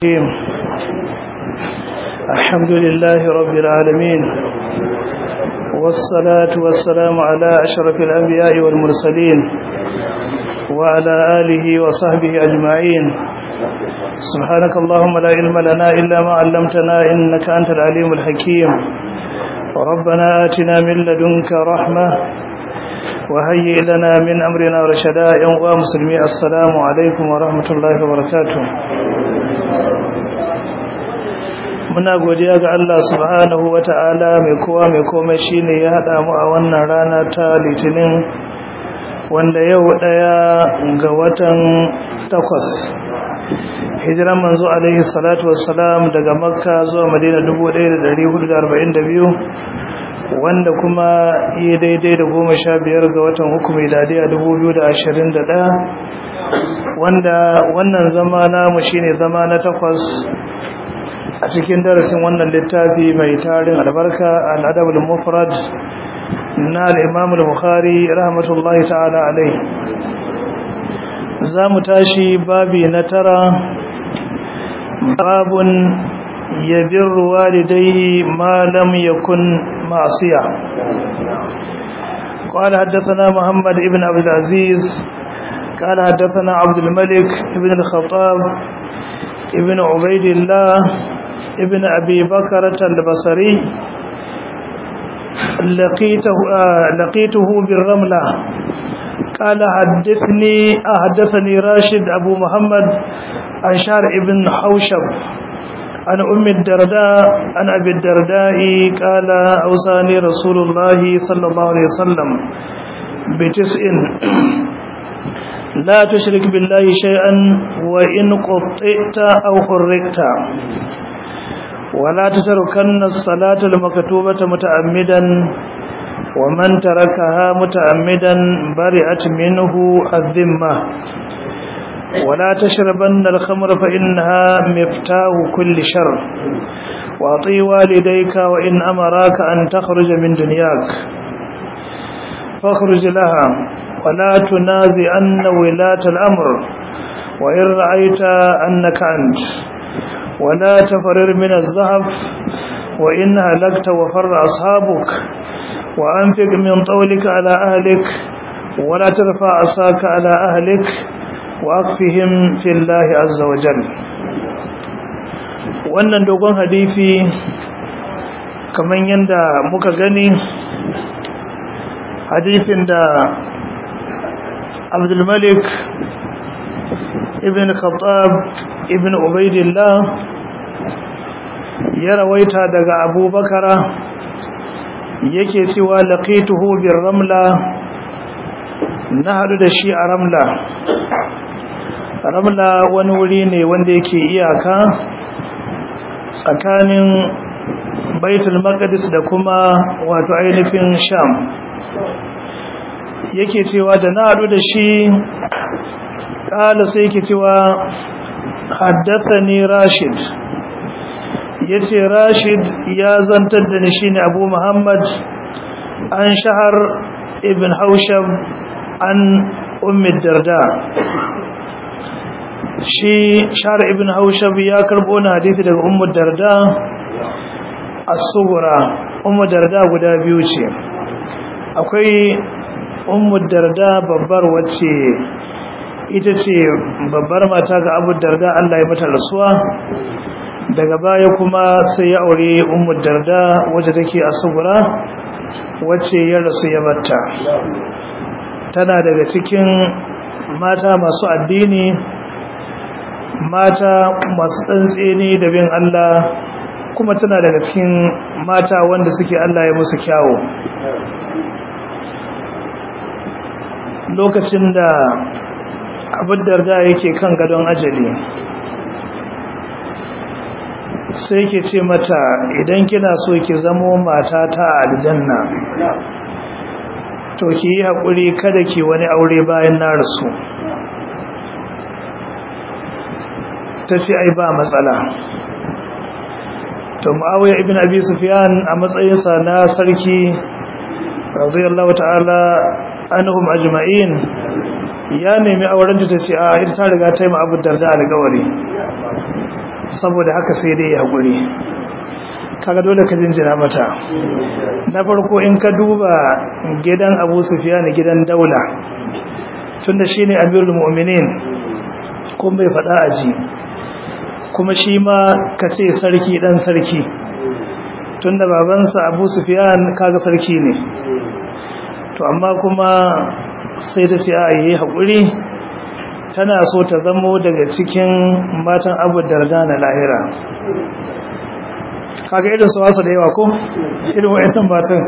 الرحيم الحمد لله رب العالمين والصلاة والسلام على أشرف الأنبياء والمرسلين وعلى آله وصحبه أجمعين سبحانك اللهم لا علم لنا إلا ما علمتنا إنك أنت العليم الحكيم ربنا آتنا من لدنك رحمة وهيئ لنا من أمرنا رشدا ينقى مسلمي السلام عليكم ورحمة الله وبركاته muna godiya ga Allah subhanahu wata'ala mai kowa mai komai shine ya hada mu a wannan rana ta litinin wanda yau daya ga watan takwas hijiran manzo alaihi salatu wassalam daga makka zuwa madina 1442 wanda kuma yi daidai da goma sha biyar ga watan uku miladiya 2021 wanda wannan zama namu shine zama na takwas a cikin darasin wannan littafi mai tarin albarka al'adabul mufrad na al-imam al-bukhari rahmatullahi ta'ala alai za mu tashi babi na tara babun yabirru walidayhi ma lam yakun ma'siya قال حدثنا محمد ابن عبد العزيز قال حدثنا عبد الملك ابن الخطاب ابن عبيد الله ابن أبي بكرة البصري لقيته, آه لقيته بالرملة قال حدثني أحدثني راشد أبو محمد عن شار ابن حوشب عن أم الدرداء عن أبي الدرداء قال أوصاني رسول الله صلى الله عليه وسلم بتسع لا تشرك بالله شيئا وإن قطئت أو حركت ولا تتركن الصلاة المكتوبة متعمدا ومن تركها متعمدا برئت منه الذمة ولا تشربن الخمر فإنها مفتاح كل شر وأطي والديك وإن أمراك أن تخرج من دنياك فاخرج لها ولا تنازعن ولاة الأمر وإن رأيت أنك أنت ولا تفرر من الذهب وإن هلكت وفر أصحابك وأنفق من طولك على أهلك ولا ترفع عصاك على أهلك وأكفهم في الله عز وجل wannan dogon hadisi kamar yadda muka gani hadisin da abdulmalik ibn khattab ibn ubaidillah ya rawaita daga abubakara yake cewa laqituhu bir ramla na hadu da shi a ramla ramla wani wuri ne wanda yake iyaka tsakanin baitul maqdis da kuma wato ainihin sham yake cewa da na hadu da shi kala sai yake cewa haddathani rashid yace rashid ya zantar da ni shine abu muhammad an shahar ibn haushab an ummi darda shi shahar ibn haushab ya karbo na hadisi daga ummu darda as-sughra ummu darda guda biyu ce akwai ummu darda babbar wacce ita ce babbar mata ga abu darda Allah ya mata rasuwa daga baya kuma sai ya aure ummu darda wacce take a sugura wacce ya rasu ya batta tana daga cikin mata masu addini mata masu tsantseni da bin Allah kuma tana daga cikin mata wanda suke Allah ya musu kyawu lokacin da abin darda yake kan gadon ajali sai ke ce mata idan kina so ki zamo mata ta aljanna to ki yi haƙuri kada ki wani aure bayan na rasu ta ce ai ba matsala to ma'awiyar ibn abi sufyan a matsayinsa na sarki radiyallahu ta'ala anhum ajma'in ya nemi aurenta ta ce a ita ta riga ta yi ma abu darda alƙawari saboda haka sai dai ya haƙuri kaga dole ka jinjina mata na farko in ka duba gidan abu sufiya gidan daula tunda shi ne amirul mu'minin kuma bai faɗa aji kuma shi ma ka ce sarki ɗan sarki tunda babansa abu sufiyan kaga sarki ne to amma kuma sai da sai a yi haƙuri tana so ta zamo daga cikin matan abu darda na lahira kaga irin su wasu da yawa ko irin wa'annan matan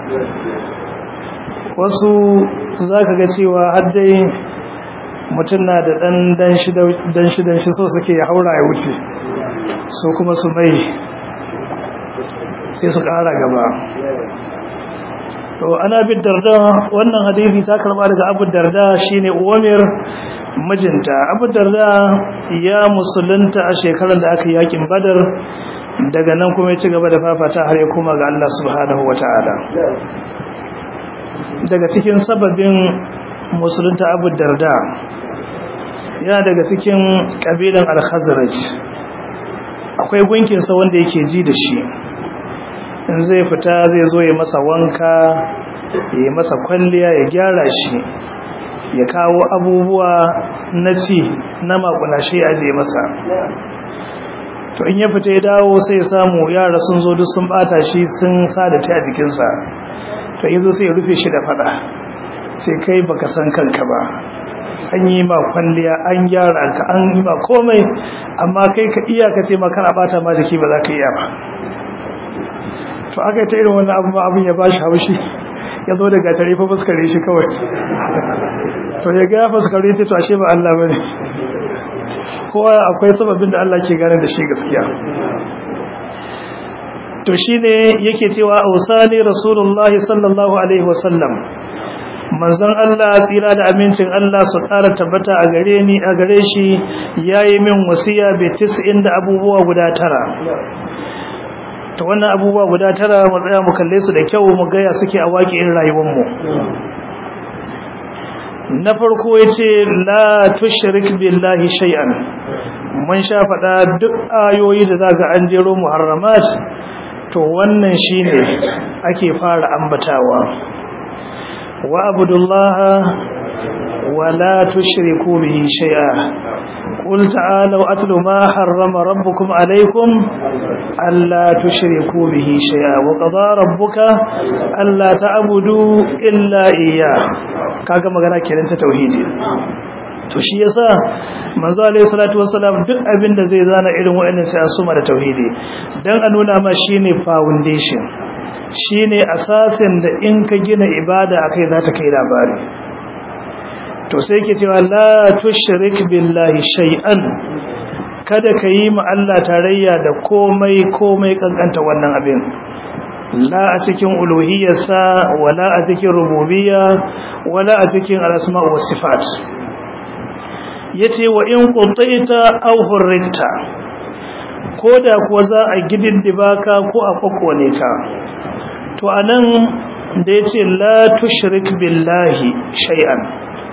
wasu za ka ga cewa haddai mutum na da ɗan dan shi so suke ya haura ya wuce so kuma su mai sai su ƙara gaba to ana bin darda wannan hadisi ta karba daga abu darda shine uwamir mijinta abu darda ya musulunta a shekarar da aka yakin badar daga nan kuma ya ci gaba da fafata har ya koma ga Allah subhanahu wata'ala daga cikin sababin musulunta abu darda yana daga cikin kabilan al-khazraj akwai gunkinsa wanda yake ji da shi in zai fita zai zo ya masa wanka ya masa kwalliya ya gyara shi ya kawo abubuwa na ci na makulashe ya je masa to in ya fita ya dawo sai ya samu yara sun zo duk sun bata shi sun sa da ta a jikinsa to yanzu sai ya rufe shi da fada sai kai baka san kanka ba an yi ma kwalliya an gyara ka an yi ma komai amma kai ka iya ka ce ma kana bata ma jiki ba za ka iya ba to aka yi ta irin wannan abin abin ya bashi haushi ya zo daga tare fa fuskare shi kawai to ya ga ya fuskare ta to ashe ba Allah bane kowa akwai sababin da Allah ke gane da shi gaskiya to shine yake cewa ausani rasulullahi sallallahu alaihi wasallam manzon Allah tsira da amincin Allah su ƙara tabbata a gare ni a gare shi yayi min wasiya bi 90 da abubuwa guda tara to wannan abubuwa guda tara mu tsaya mu kalle su da kyau mu gaya suke a waƙin rayuwarmu na farko yace la tushrik billahi shay'an mun sha faɗa duk ayoyi da zaka an jero muharramat to wannan shine ake fara ambatawa wa abudullaha ولا تشركوا به شيئا قل تعالوا أتل ما حرم ربكم عليكم ألا تشركوا به شيئا وقضى ربك ألا تعبدوا إلا إياه kaga magana kenan ta tauhidi to shi yasa manzo alaihi salatu wassalam duk abin da zai zana irin wa'annan sai an suma da tauhidi dan a nuna ma shine foundation shine asasin da in ka gina ibada akai za ta kai labari to sai ke cewa la tushrik billahi shay'an kada ka yi ma Allah tarayya da komai komai kankanta wannan abin la a cikin uluhiyarsa wala a cikin rububiyya wala a cikin al-asma' was sifat yace wa in qutaita aw hurrita koda kuwa za a gididdiba ka ko a kokone ka to anan da yace la tushrik billahi shay'an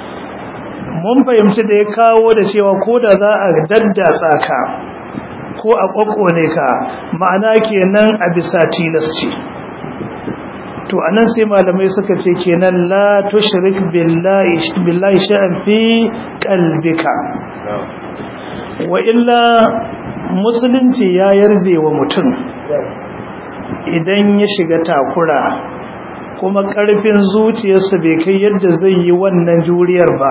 mun fahimci da ya kawo da cewa ko da za a daddatsa ka ko a kwakwone ka ma'ana kenan a bisa tilasci to anan sai malamai suka ce kenan la tushrik billahi billahi sha'an fi qalbika wa illa musulunci ya yarje wa mutum idan ya shiga takura kuma karfin zuciyarsa bai kai yadda zai yi wannan juriyar ba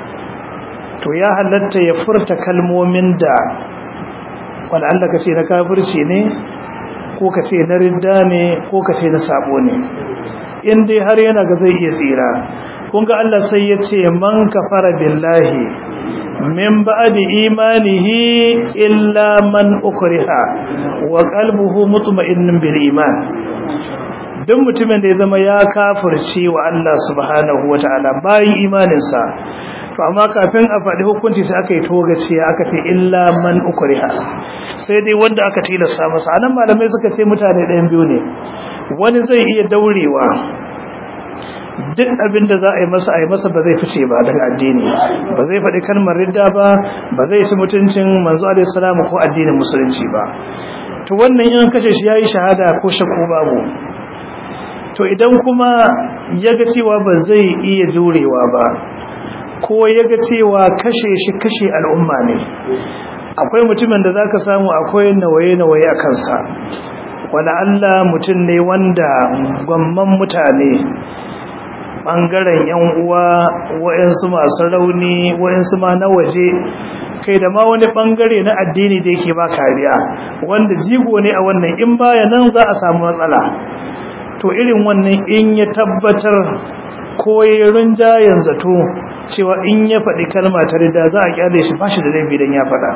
to ya halatta ya furta kalmomin da Allah ka ce na kafirci ne ko ka ce na ridda ne ko ka ce na sabo ne in dai har yana ga zai iya tsira kun ga Allah sai ya ce man kafara billahi min ba'di imanihi illa man ukriha wa qalbuhu mutma'innun bil iman duk mutumin da ya zama ya kafirce wa Allah subhanahu wataala bayan imaninsa to amma kafin a faɗi hukunci sai aka yi togaciya aka ce illa man ukriha sai dai wanda aka tilasta masa anan malamai suka ce mutane ɗayan biyu ne wani zai iya daurewa duk abin da za a yi masa a yi masa ba zai fice ba daga addini ba zai faɗi kalmar ridda ba ba zai ci mutuncin manzo alaihi salamu ko addinin musulunci ba to wannan in kashe shi yayi shahada ko shakku babu to idan kuma ya ga cewa ba zai iya jurewa ba ko ya ga cewa kashe shi kashe al'umma ne akwai mutumin da zaka samu akwai nawaye-nawaye a kansa wala Allah mutum ne wanda gwamman mutane ɓangaren yan uwa wa'yansu masu rauni wa'yansu ma na waje kai da ma wani ɓangare na addini da yake ba kariya wanda jigo ne a wannan in baya nan za a samu matsala to irin wannan in ya tabbatar ko ya rinjayen zato cewa in ya faɗi kalma ta rida za a kyale shi ba shi da laifi don ya faɗa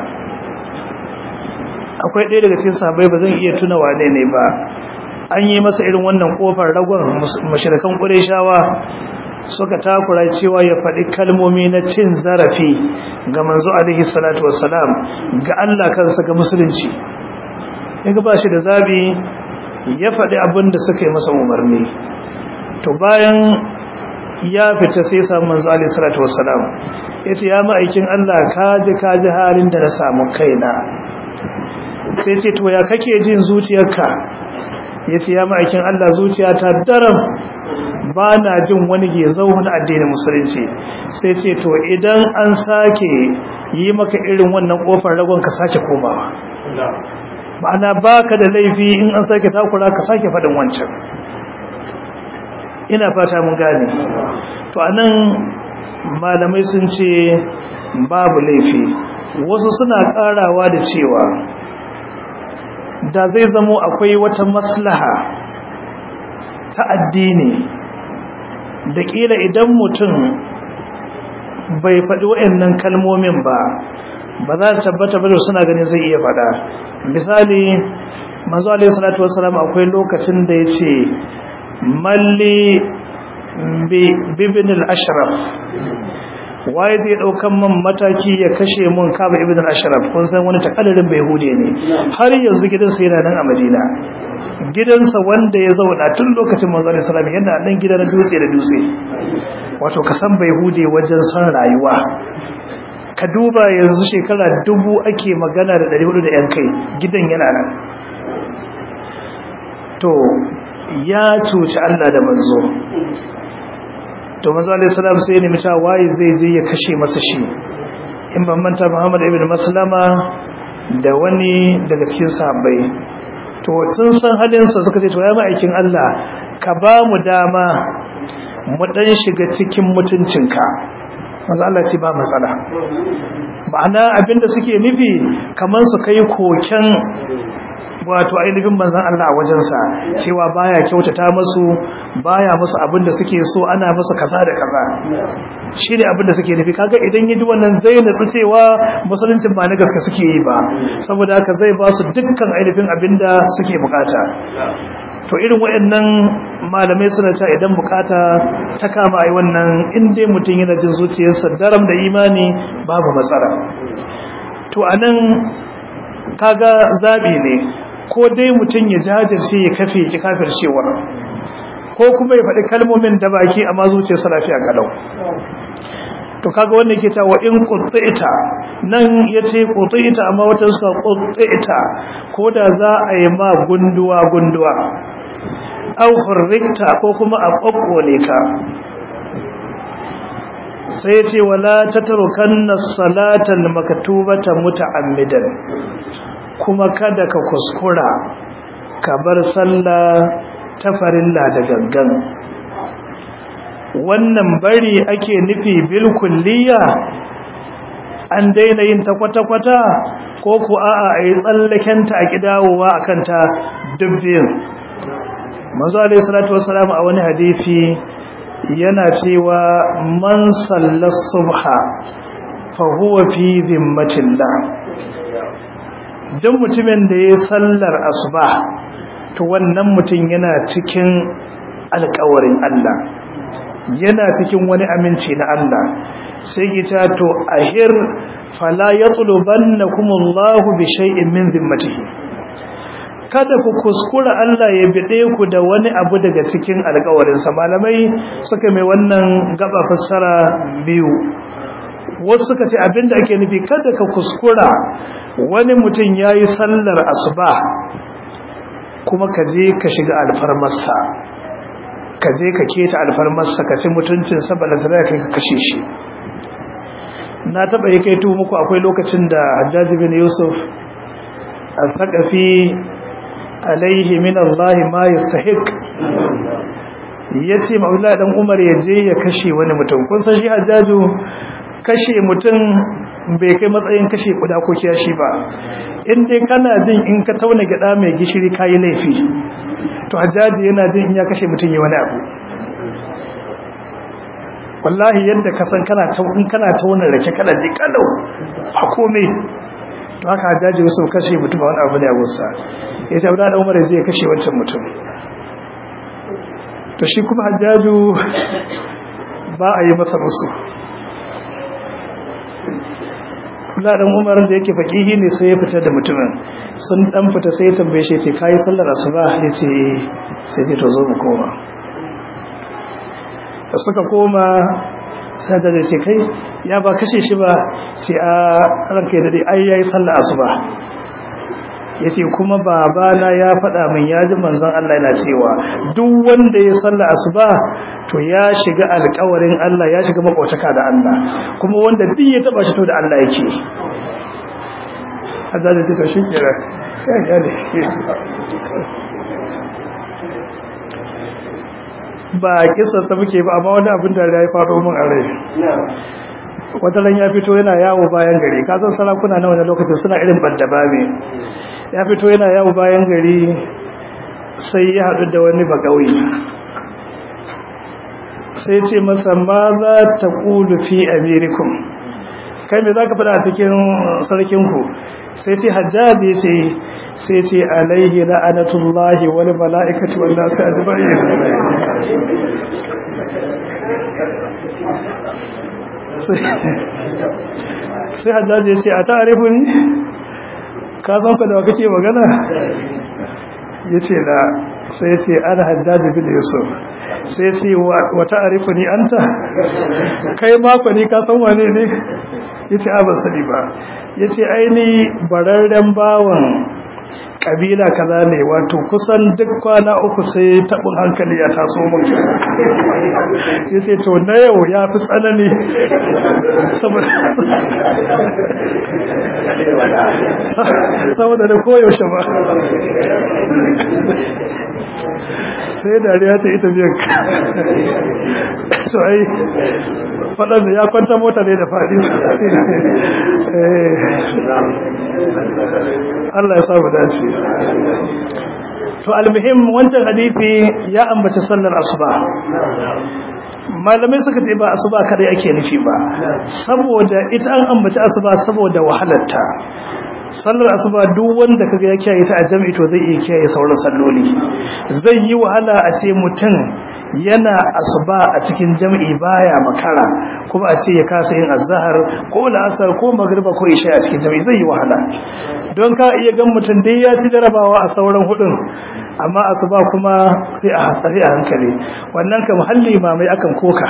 akwai ɗaya daga cikin sahabbai ba zan iya tuna wane ne ba an yi masa irin wannan kofar ragon mashirkan ƙureshawa suka takura cewa ya faɗi kalmomi na cin zarafi ga manzo alaihi salatu wassalam ga Allah kansa ga musulunci yaga ba shi da zabi ya faɗi abin da suka yi masa umarni to bayan ya fita sai samu manzo alaihi salatu wassalam yace ya ma'aikin Allah kaji kaji halin da na samu kaina sai ce to ya kake jin zuciyarka yace ya ma'aikin Allah zuciyata daram ba na jin wani ke zaune addinin musulunci sai ce to idan an sake yi maka irin wannan kofar ragon ka sake komawa ma'ana baka da laifi in an sake takura ka sake faɗin wancan ina fata mun gane to anan malamai sun ce babu laifi wasu suna karawa da cewa da zai zamo akwai wata maslaha ta addini da kila idan mutum bai faɗi wa'annan kalmomin ba ba za ta tabbata ba da suna ganin zai iya faɗa misali manzo alaihi salatu wassalam akwai lokacin da ya ce malli bibin al-ashraf waye zai daukan man mataki ya kashe mun kaba ibn al-ashraf kun san wani takaddarin bai hude ne har yanzu gidansa yana nan a madina gidansa wanda ya zauna tun lokacin manzo alaihi salam yana nan gida na dutse da dutse wato ka san bai hude wajen san rayuwa ka duba yanzu shekara dubu ake magana da 400 da yan kai gidan yana nan to ya cuci Allah da manzo to manzo alayhi salam sai ne mita waye zai je ya kashe masa shi in ban manta Muhammad ibn Maslama da wani daga cikin sahabbai to sun san halin sa suka ce to ya ma'aikin Allah ka ba mu dama mu dan shiga cikin mutuncinka manzo Allah ce ba matsala ma'ana abinda suke nufi kaman su kai koken wato ainihin manzan Allah a wajensa cewa baya kyautata masu baya musu abinda suke so ana musu kaza da kaza shi ne abinda suke nufi kaga idan yaji wannan zai natsu cewa musuluncin ba na gaske suke yi ba saboda haka zai ba su dukkan ainihin abinda suke bukata to irin wayannan malamai suna cewa idan bukata ta kama ai wannan in dai mutum yana jin zuciyarsa daram da imani babu matsala to anan kaga zabi ne ko dai mutum ya jajirce ya kafe ki kafir cewa ko kuma ya faɗi kalmomin da baki amma zuciyarsa lafiya kalau to kaga wanda yake cewa in qutita nan yace qutita amma wata suka qutita ko da za a yi ma gunduwa gunduwa aw hurrikta ko kuma a kokkole ka sai yace wala tatrukanna salatan maktubata muta'ammidan kuma kada ka kuskura ka bar sallah ta farilla da gangan wannan bari ake nufi bil kulliya an daina yin ta kwata-kwata ko ku a'a a yi tsallakenta a kidawowa a kanta dubbin manzo alaihi salatu wassalam a wani hadisi yana cewa man sallas subha fa huwa fi zimmatillah don mutumin da ya sallar asuba to wannan mutum yana cikin alkawarin Allah yana cikin wani aminci na Allah sai gita to ahir fala yatlubannakumullahu bi shay'in min zimmatihi kada ku kuskura Allah ya bide ku da wani abu daga cikin alƙawarinsa malamai suka mai wannan gaba fassara biyu wasu suka ce abinda ake nufi kada ka kuskura wani mutum ya yi sallar asuba kuma ka je ka shiga alfarmarsa ka je ka keta alfarmarsa ka ci mutuncinsa ba da tare kai ka kashe shi na taɓa yi kai muku akwai lokacin da hajjaji bin yusuf a saƙafi alaihi min Allah ma yastahiq yace maula dan Umar ya je ya kashe wani mutum kun san shi hajjaju kashe mutum bai kai matsayin kashe kuda ko kiyashi ba in dai kana jin in ka tauna gida mai gishiri kayi laifi to hajjaji yana jin in ya kashe mutum ya wani abu wallahi yadda ka san kana in kana tauna rake kana ji kalau a komai to haka hajjaji wasu kashe mutum ba wani abu ne a gusa ya ce abu da umar zai kashe wancan mutum to shi kuma hajjaju ba a yi masa musu dan umar da yake fakihi ne sai ya fita da mutumin sun dan fita sai ya tambaye shi ce kai sallar asuba yace sai ce to zo mu koma da suka koma sai da ce kai ya ba kashe shi ba sai a ranka da dai ai yayi sallar asuba yace kuma babana ya faɗa min ya ji manzon Allah yana cewa duk wanda ya salla asuba to ya shiga alƙawarin Allah ya shiga makotaka da Allah kuma wanda duk ya taba shi to da Allah yake azza ce to shikira kai ya ne ba kisa sa muke ba amma wani abin da ya faɗo min a rai wataran ya fito yana yawo bayan gari kasan sarakuna na wani lokacin suna irin bandaba ne ya fito yana yawo bayan gari sai ya haɗu da wani bagauyi sai ce masa ma za ta ƙulu fi amerikun kai mai za ka fada a cikin sarkinku sai ce hajjabi ce sai ce alaihi la'anatullahi wani mala'ikati wanda sai a jibar sai hajjaji ya ce a ta'arifu ne ka san ka da kake magana ya ce da sai ya ce ana hajjaji bin yusuf sai ya ce wa ta'arifu ni an ta kai mako ne ka san wane ne ya ce abin sani ba ya ce aini bararren bawan kabila kaza ne wato kusan duk kwana uku sai tabin hankali ya taso mun ya ce to na yau ya fi tsanani saboda da koyaushe ba sai dariya ta ita biyan so ai faɗanda ya kwanta mota ne da faɗi Allah ya samu dace to almuhim wancan hadisi ya ambaci sallar asuba malamai suka ce ba asuba kada yake nufi ba saboda ita an ambaci asuba saboda wahalarta sallar asuba duk wanda kaga ya kiyaye ta a jami'i to zai iya kiyaye sauran salloli zai yi wahala a ce mutum yana asuba a cikin jami'i baya makara kuma a ce ya kasa yin azhar ko la'asar ko magriba ko isha a cikin jami'i zai yi wahala don ka iya gan mutum dai ya ci jarabawa a sauran hudun amma asuba kuma sai a hatsari a hankali wannan kam halli mamai akan koka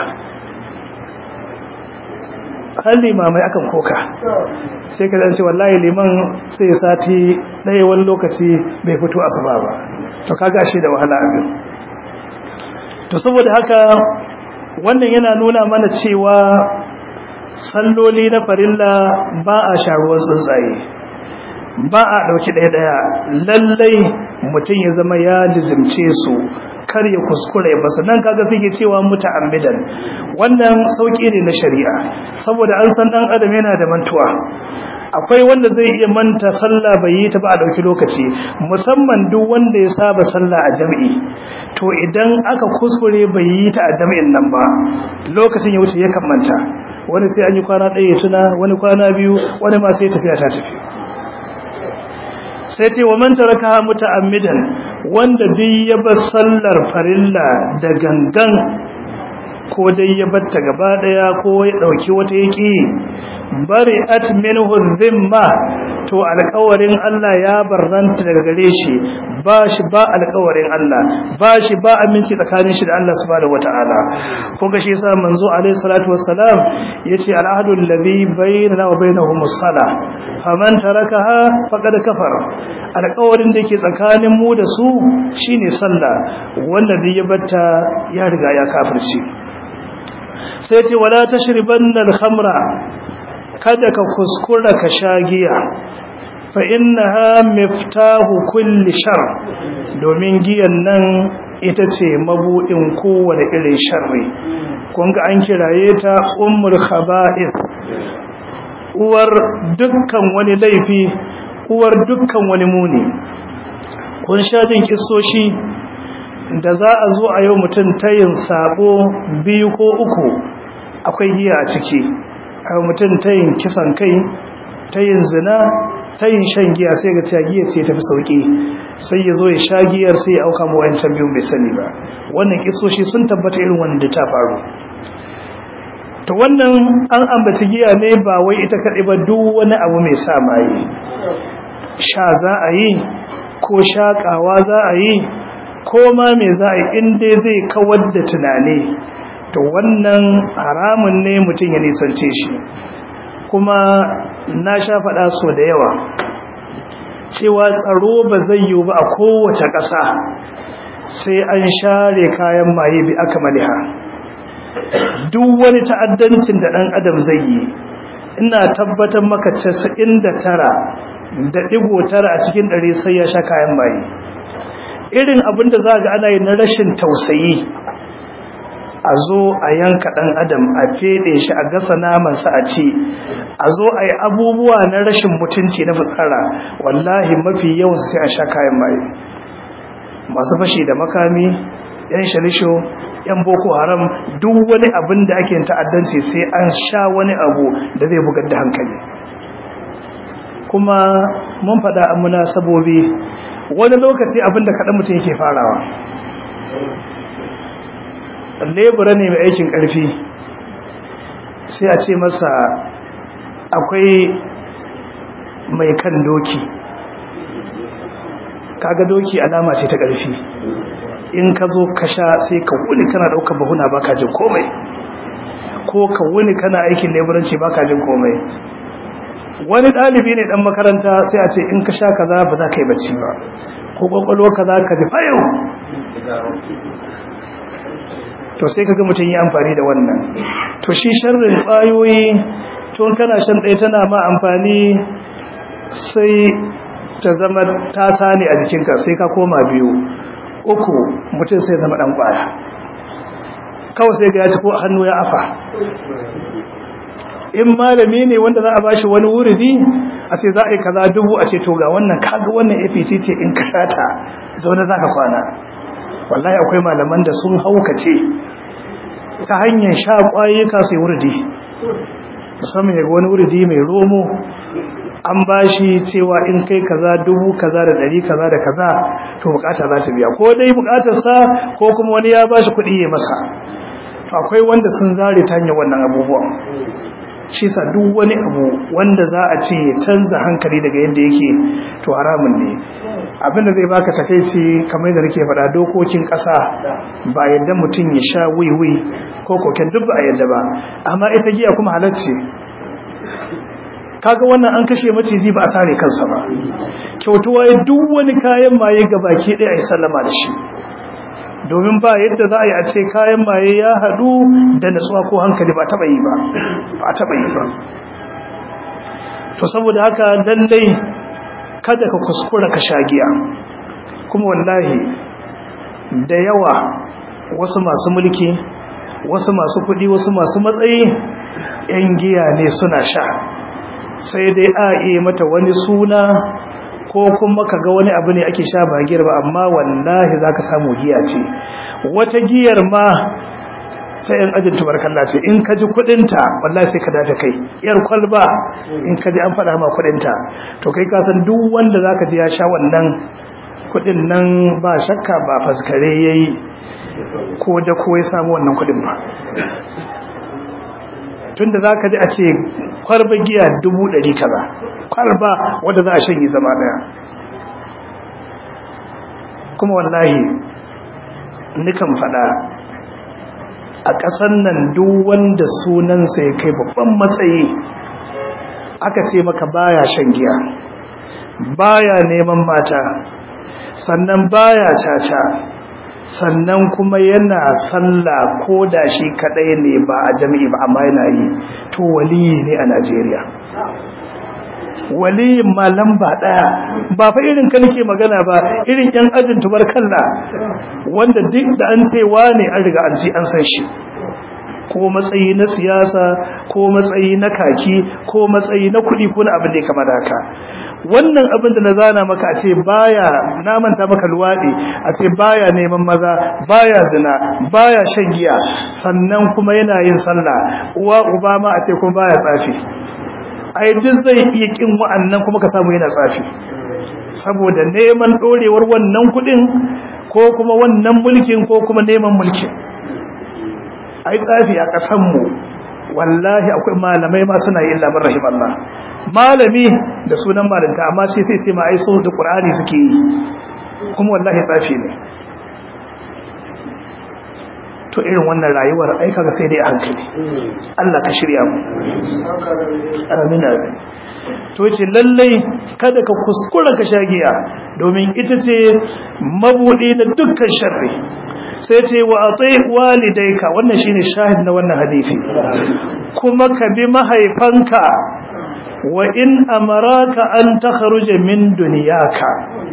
halli mamai akan koka sai ka zance wallahi liman sai sati ɗaya wani lokaci bai fito asuba ba to kaga shi da wahala abin to saboda haka wannan yana nuna mana cewa salloli na farilla ba a sharuwar tsuntsaye ba a ɗauki ɗaya-ɗaya lallai mutum ya zama ya lizimce su kar ya kuskure ba sannan kaga suke cewa muta'ammidan wannan sauki ne na shari'a saboda an san dan adam yana da mantuwa akwai wanda zai iya manta sallah bai yi ta ba a dauki lokaci musamman duk wanda ya saba sallah a jami'i to idan aka kuskure bai yi ta a jami'in nan ba lokacin ya wuce ya manta wani sai an yi kwana ɗaya tuna wani kwana biyu wani ma sai tafiya ta tafi sai ce wa man taraka muta'ammidan wanda duk ya bar sallar farilla da gangan ko dai ya batta gaba daya ko ya dauki wata yaki bari at minhu dhimma to alƙawarin Allah ya barranta daga gare shi ba shi ba alƙawarin Allah ba shi ba aminci tsakanin shi da Allah subhanahu wataala kun ga shi yasa manzo alaihi salatu wassalam yace al'ahdu alladhi bainana wa bainahum as-salah faman tarakaha faqad kafara alƙawarin da yake tsakanin mu da su shine sallah wanda da ya batta ya riga ya kafirci sai ce wala tashribanna al-khamra kada ka kuskura ka sha giya fa innaha miftahu kulli shar domin giyan nan ita ce mabudin kowane irin sharri kun ga an kiraye ta ummul khaba'ith uwar dukkan wani laifi uwar dukkan wani muni kun sha jin kissoshi da za a zo a yau mutum tayin sabo biyu ko uku akwai giya a ciki a mutum tayin kisan kai tayin zina tayin shan giya sai ga cewa giya ce tafi sauki sai ya zo ya sha giyar sai ya auka mu wancan biyun bai sani ba wannan kisoshi sun tabbata irin wanda ta faru to wannan an ambaci giya ne ba wai ita kaɗai ba duk wani abu mai sa maye sha za a yi ko shaƙawa za a yi ko ma me za a yi in dai zai kawar da tunani to wannan haramun ne mutum ya nisance shi kuma na sha faɗa so da yawa cewa tsaro ba zai yiwu ba a kowace ƙasa sai an share kayan maye bi aka maliha duk wani ta'addancin da ɗan adam zai yi ina tabbatar maka casa'in da tara da ɗigo tara a cikin ɗari sai ya sha kayan maye irin abin da za ga ana yi na rashin tausayi a zo a yanka ɗan adam a feɗe shi a gasa namansa a ci a zo a yi abubuwa na rashin mutunci na fitsara wallahi mafi yawan sai a sha kayan maye masu fashi da makami yan shalisho yan boko haram duk wani abin da ake ta'addanci sai an sha wani abu da zai bugar da hankali kuma mun faɗa a munasabobi wani lokaci abin da kaɗan mutum yake farawa lebura ne mai aikin ƙarfi sai a ce masa akwai mai kan doki kaga doki alama ce ta ƙarfi in ka zo ka sha sai ka wuni kana ɗaukar bahuna baka jin komai ko ka wuni kana aikin leburanci baka jin komai wani ɗalibi ne ɗan makaranta sai a ce in ka sha kaza ba za ka yi bacci ba ko ƙwaƙwalwa kaza ka ji fayo to sai kaga mutum yi amfani da wannan to shi sharrin ƙwayoyi tun kana shan ɗaya tana ma amfani sai ta zama tasa ne a jikinka sai ka koma biyu uku mutum sai zama ɗan ƙwaya kawai sai ga ya ci ko hannu ya afa in malami ne wanda za a bashi wani wuridi a ce za a yi kaza dubu a ce to ga wannan kaga wannan apc ce in ka shata zaune za ka kwana wallahi akwai malaman da sun haukace ta hanyar sha ƙwayuka sai wuridi musamman yaga wani wuridi mai romo an bashi cewa in kai kaza dubu kaza da dari kaza da kaza to bukata za ta biya ko dai bukatarsa ko kuma wani ya bashi kuɗi ya masa to akwai wanda sun zare ta hanyar wannan abubuwan shi sa duk wani abu wanda za a ce ya canza hankali daga yadda yake to haramun ne abinda zai baka takeici kamar yadda nake faɗa dokokin ƙasa ba yadda mutum ya sha wiwi ko koken duk ba a yadda ba amma ita giya kuma halacce kaga wannan an kashe maciji ba a sare kansa ba kyautuwa duk wani kayan maye ga baki ɗaya a yi sallama da shi domin ba yadda za a yi a ce kayan maye ya haɗu da natsuwa ko hankali ba taɓa yi ba ba taɓa yi ba to saboda haka lallai kada ka kuskura ka sha giya kuma wallahi da yawa wasu masu mulki wasu masu kuɗi wasu masu matsayi 'yan giya ne suna sha sai dai a iya mata wani suna ko kuma ka ga wani abu ne ake sha ba giyar ba amma wallahi za ka samu giya ce wata giyar ma sai yan ajin tubarkalla ce in ka ji kudinta wallahi sai ka dafe kai yar kwalba in ka ji an faɗa ma kudinta to kai ka san duk wanda za ka ji ya sha wannan kudin nan ba shakka ba faskare ya yi ko da ko ya samu wannan kudin ba tun da za ka ji a ce kwarba giya dubu ɗari kaza kwarba wadda za a shanye zama ɗaya kuma wallahi nikan faɗa a ƙasan nan duk wanda sunansa ya kai babban matsayi aka ce maka baya shan giya baya neman mata sannan baya caca sannan kuma yana sallah ko da shi kadai ne ba a jami'i ba amma yana yi to waliyi ne a Najeriya waliyin ma lamba daya ba fa irin ka nake magana ba irin yan ajin tubarkalla wanda duk da an ce wane an riga an ji an san shi ko matsayi na siyasa ko matsayi na kaki ko matsayi na kuɗi ko na abin da ya kama da haka wannan abin da na zana maka a ce baya na manta maka luwaɗi a ce baya neman maza baya zina baya shan giya sannan kuma yana yin sallah uwa uba ma a ce kuma baya tsafi ai duk zai iya kin wa'annan kuma ka samu yana tsafi saboda neman dorewar wannan kuɗin ko kuma wannan mulkin ko kuma neman mulkin ai tsafi a ƙasanmu wallahi akwai malamai ma suna yin labar rahim Allah malami da sunan malanta amma sai sai ce ma ai so da Qur'ani suke yi kuma wallahi tsafi ne to irin wannan rayuwar ai kaga sai dai a hankali Allah ka shirya mu amin amin to ce lallai kada ka kuskura ka shagiya domin ita ce mabudi na dukkan sharri sai ce wa atai walidayka wannan shine shahid na wannan hadisi kuma ka bi mahaifanka wa in amaraka an takhruja min dunyaka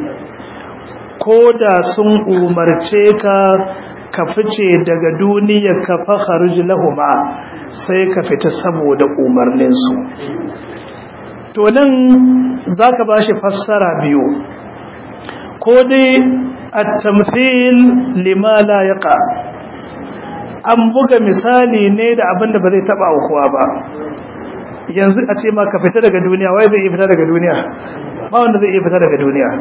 koda sun umarce ka ka fice daga duniyar ka fa kharuj lahuma sai ka fita saboda umarnin su to nan zaka bashi fassara biyu ko dai at-tamthil lima la yaqa an buga misali ne da abin da ba zai taba kowa ba yanzu a ce ma ka fita daga duniya wai zai iya fita daga duniya ba wanda zai iya fita daga duniya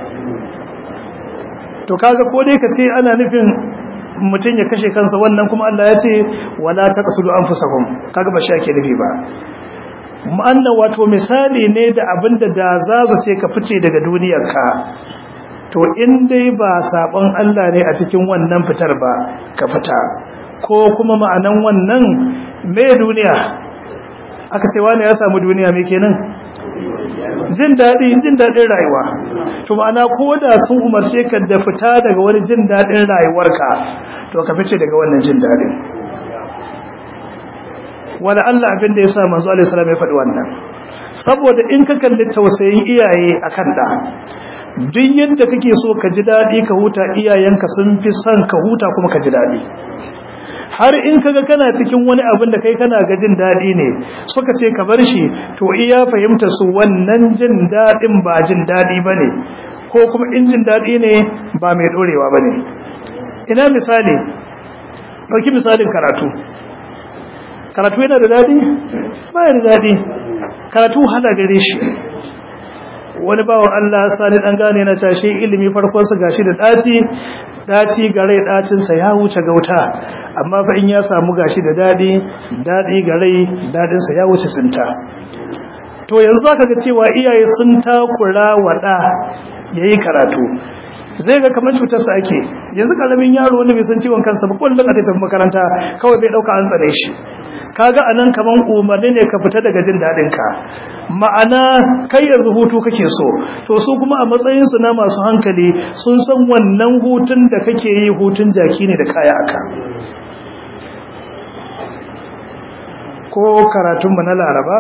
to kaga ko dai ka ce ana nufin mutum ya kashe kansa wannan kuma Allah ya ce wala taqtulu anfusakum kaga ba shi ake nufi ba ma'anna wato misali ne da abinda da za su ce ka fice daga duniyarka to in dai ba sabon Allah ne a cikin wannan fitar ba ka fita ko kuma ma'anan wannan me duniya aka ce wani ya samu duniya me kenan jin daɗi jin daɗin rayuwa to ma'ana ko da sun umarce ka da fita daga wani jin daɗin rayuwarka to ka fice daga wannan jin daɗin wala Allah abin da ya sa manzo alaihi salam ya faɗi wannan saboda in ka kalli tausayin iyaye akan da duk yadda kake so ka ji daɗi ka huta iyayenka sun fi son ka huta kuma ka ji daɗi har in kaga kana cikin wani abin da kai kana ga jin daɗi ne suka ce ka bar shi to iya fahimta su wannan jin daɗin ba jin daɗi ba ne ko kuma in jin daɗi ne ba mai ɗorewa ba ne ina misali ɗauki misalin karatu karatu yana da daɗi ba da daɗi karatu hana gare shi wani bawan Allah sani dan gane na tashi ilimi farkon sa gashi da daci daci gare dacin sa ya wuce gauta amma fa in ya samu gashi da dadi dadi gare dadin sa ya wuce sinta to yanzu zaka ga cewa iyaye sun takura wada yayi karatu zai ga kamar cutar sa ake yanzu karamin yaro wanda bai san ciwon kansa ba kullun a tafi makaranta kawai bai dauka an tsare shi kaga anan kaman umarni ne ka fita daga jin dadin ka ma'ana kai yanzu hutu kake so to su kuma a matsayin su na masu hankali sun san wannan hutun da kake yi hutun jaki ne da kaya aka ko karatun mu na Laraba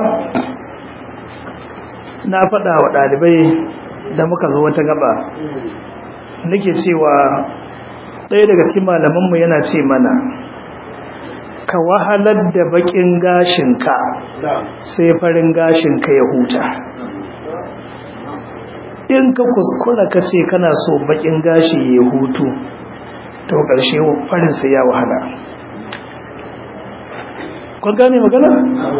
na faɗa wa ɗalibai da muka zo wata gaba nake cewa ɗaya daga cikin malamanmu yana ce mana ka wahalar da bakin gashinka sai farin gashinka ya huta in ka kuskura ka ce kana so bakin gashi ya hutu to ƙarshe farin sai ya wahala kun gane magana?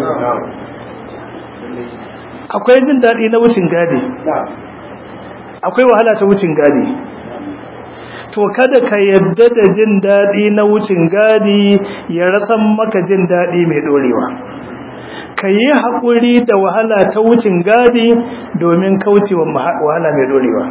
akwai jin daɗi na wucin gadi akwai wahala ta wucin gadi to kada ka yadda da jin daɗi na wucin gadi ya rasan maka jin daɗi mai ɗorewa ka yi haƙuri da wahala ta wucin gadi domin kaucewa wahala mai dorewa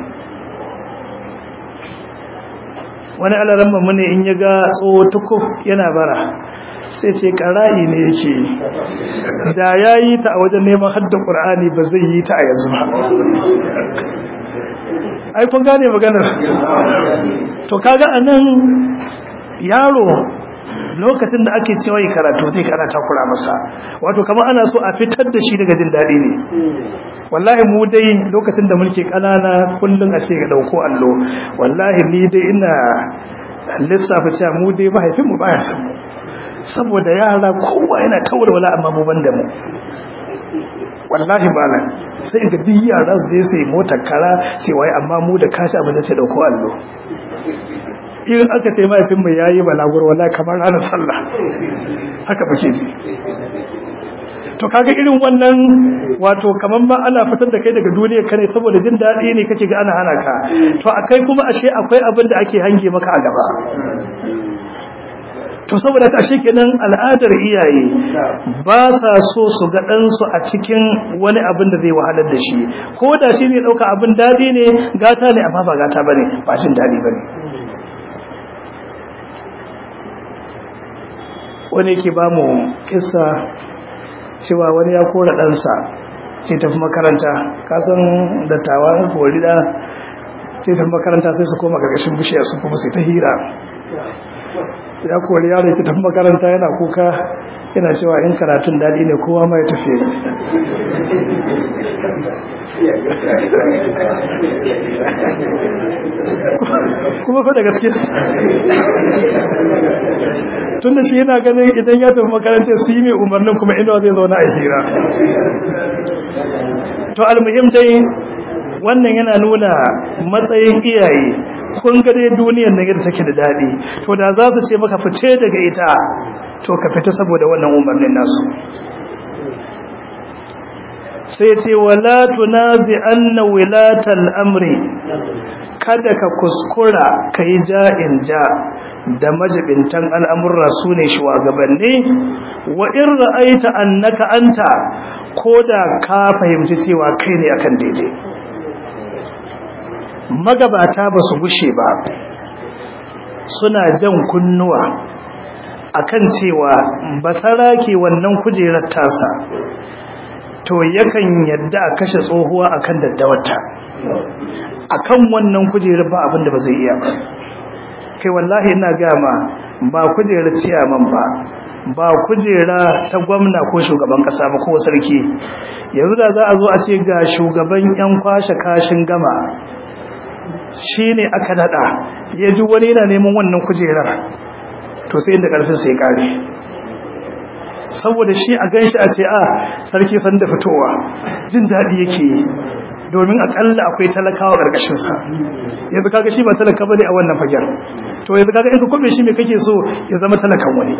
wani alaran mu ne in ya ga tsoho tukuf yana bara sai ce ƙara'i ne yake da ya yi ta a wajen neman haddin ƙur'ani ba zai yi ta a yanzu ba ai kun gane maganar to kaga anan yaro lokacin da ake cewa yi karatu zai kana takura masa wato kamar ana so a fitar da shi daga jin daɗi ne wallahi mu dai lokacin da mulki ƙanana kullum a ce ga ɗauko allo wallahi ni dai ina lissafa cewa mu dai mahaifinmu baya san mu saboda yara kowa yana taura wala amma mu ban da mu wallahi malam sai ga duk yara su je sai motar kara sai wai amma mu da kashi abin da sai dauko allo in aka ce mahaifin mai yayi balagur wallahi kamar ranar sallah haka muke ji to kaga irin wannan wato kaman ma ana fitar da kai daga duniyar ka ne saboda jin daɗi ne kake ga ana hana ka to akai kuma ashe akwai abin da ake hange maka a gaba to saboda ta kenan al'adar iyaye ba sa so su ga ɗansu a cikin wani abin da zai wahalar da shi ko da shi ne ɗauka abin daɗi ne gata ne amma ba gata ba ne ba jin daɗi ba ne wani ke ba mu kisa cewa wani ya kora ɗansa ce tafi makaranta kasan dattawa kori da ce tafi makaranta sai su koma ƙarƙashin bishiya su kuma sai ta hira ya kori yaro ya tafi makaranta yana kuka yana cewa in karatun daɗi ne kowa mai tafiye kuma fa da gaske tun da shi yana ganin idan ya tafi makaranta su yi mai umarnin kuma inuwa zai zauna a hira to almuhim dai wannan yana nuna matsayin iyaye kun ga dai duniyar nan yadda take da dadi to da za su ce maka fice daga ita to ka fita saboda wannan umarnin nasu sai ce wala tunazi anna wilatal amri kada ka kuskura kai ja'in ja da majibintan al'amurra su ne shugabanni wa in ra'aita annaka anta koda ka fahimci cewa kai ne akan daidai magabata ba su gushe ba suna jan kunnuwa akan cewa basara ke wannan kujerar tasa to yakan yadda a kashe tsohuwa akan daddawarta akan wannan kujerar ba abin da ba zai iya ba kai wallahi ina gama ba kujerar ciyaman ba ba kujera ta gwamna ko shugaban kasa ba ko sarki yanzu da za a zo a ce ga shugaban yan kwashe kashin gama shi ne aka daɗa ya ji wani yana neman wannan kujerar to sai inda ƙarfin sai ƙare saboda shi a ganshi a ce a sarki san da fitowa jin daɗi yake yi domin akalla akwai talakawa ƙarƙashinsa yanzu kaga shi ba talaka bane a wannan fagen to yanzu kaga in ka kwabe shi mai kake so ya zama talakan wani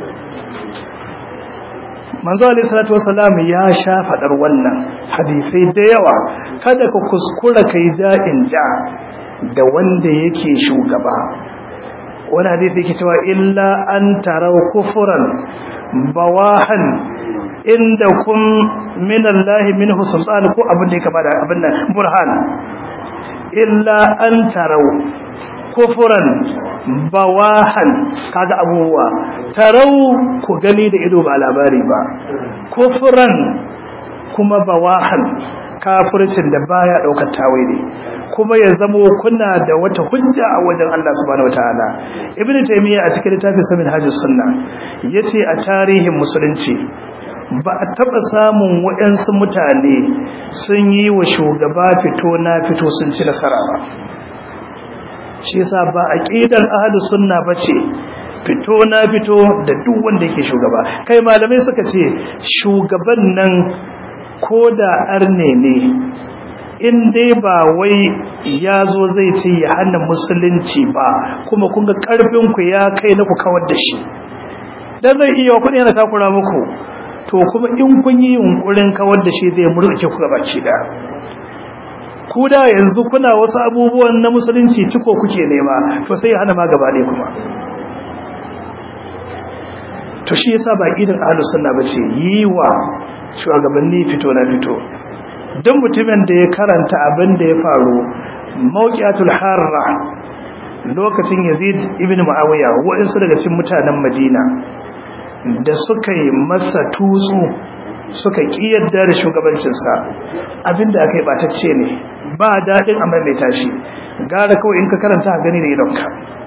manzo alayhi salatu wassalam ya sha fadar wannan hadisai da yawa kada ka kuskura kai ja'in ja da wanda yake shugaba wani hadisi yake cewa illa an tarau kufran bawahan inda kun min Allah minhu sultan ko abin da yake bada abin nan burhan illa an tarau kufran bawahan kaga abubuwa tarau ku gani da ido ba labari ba kufran kuma bawahan kafircin da baya daukar tawili kuma ya zamo kuna da wata hujja a wajen Allah subhanahu wataala ibnu taymiya a cikin littafin samin hajjus sunna yace a tarihin musulunci ba a taba samun waɗansu mutane sun yi wa shugaba fito na fito sun ci nasara ba shi yasa ba aqidar ahlus sunna bace fito na fito da duk wanda yake shugaba kai malamai suka ce shugaban nan koda arne ne in dai ba wai ya zo zai ce ya hana musulunci ba kuma kun ga karfin ku ya kai na ku kawar da shi dan zai iya kudi yana takura muku to kuma in kun yi yunkurin kawar da shi zai murƙe ku gabaki da ku da yanzu kuna wasu abubuwan na musulunci ciko kuke nema to sai ya hana ma gaba ɗaya kuma to shi yasa ba idan ahlus sunna bace yi wa shugabanni fito na fito duk mutumin da ya karanta abin da ya faru mawqiatul harra lokacin yazid ibn muawiya waɗansu daga cikin mutanen madina da suka yi masa tutsu suka kiyarda da shugabancinsa abinda aka yi batacce ne ba daɗin a maimaita shi gara kawai in ka karanta a gani da idonka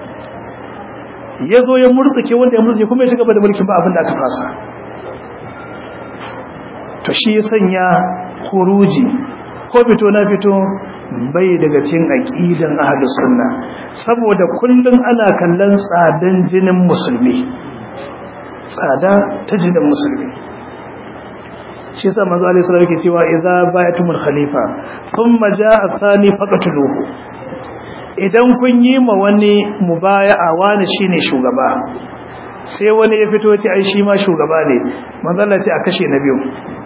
ya zo ya murtsuke wanda ya murtsuke kuma ya ci gaba da mulkin ba abinda aka fasa to shi ya sanya kuruji ko fito na fito bai daga cikin aqidan ahlus sunna saboda kullun ana kallon tsadan jinin musulmi tsada ta jinin musulmi shi yasa manzo alaihi salatu yake cewa idza ba'atumul khalifa thumma jaa thani faqatuluhu idan kun yi ma wani mubaya'a wani shine shugaba sai wani ya fito ce ai shi ma shugaba ne manzo Allah ce a kashe na biyu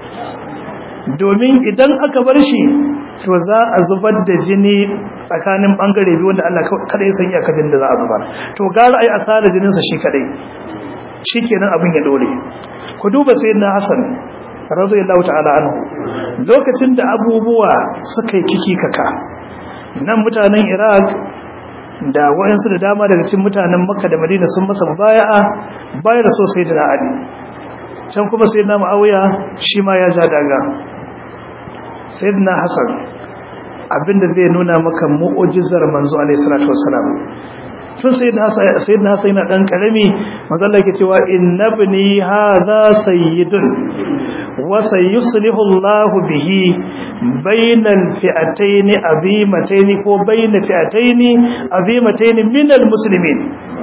domin idan aka bar shi to za a zubar da jini tsakanin bangare biyu wanda Allah kada ya san iyakacin da za a zubar to gara ai asara jinin sa shi kadai shikenan abin ya dore ku duba sayyidina Hassan radiyallahu ta'ala anhu lokacin da abubuwa suka yi kiki kaka nan mutanen Iraq da wayansu da dama daga cikin mutanen Makka da Madina sun masa mubaya'a bayar so sayyidina Ali can kuma sayyidina Muawiya shi ma ya ja daga sayyidina Hassan abinda zai nuna maka mu'ujizar manzo alaihi salatu wassalam tun sayyidina Hassan yana dan karami manzo Allah yake cewa innabni hadha sayyidun wa sayuslihu Allah bihi bainal fi'atayn azimatayn ko bainal fi'atayn azimatayn minal muslimin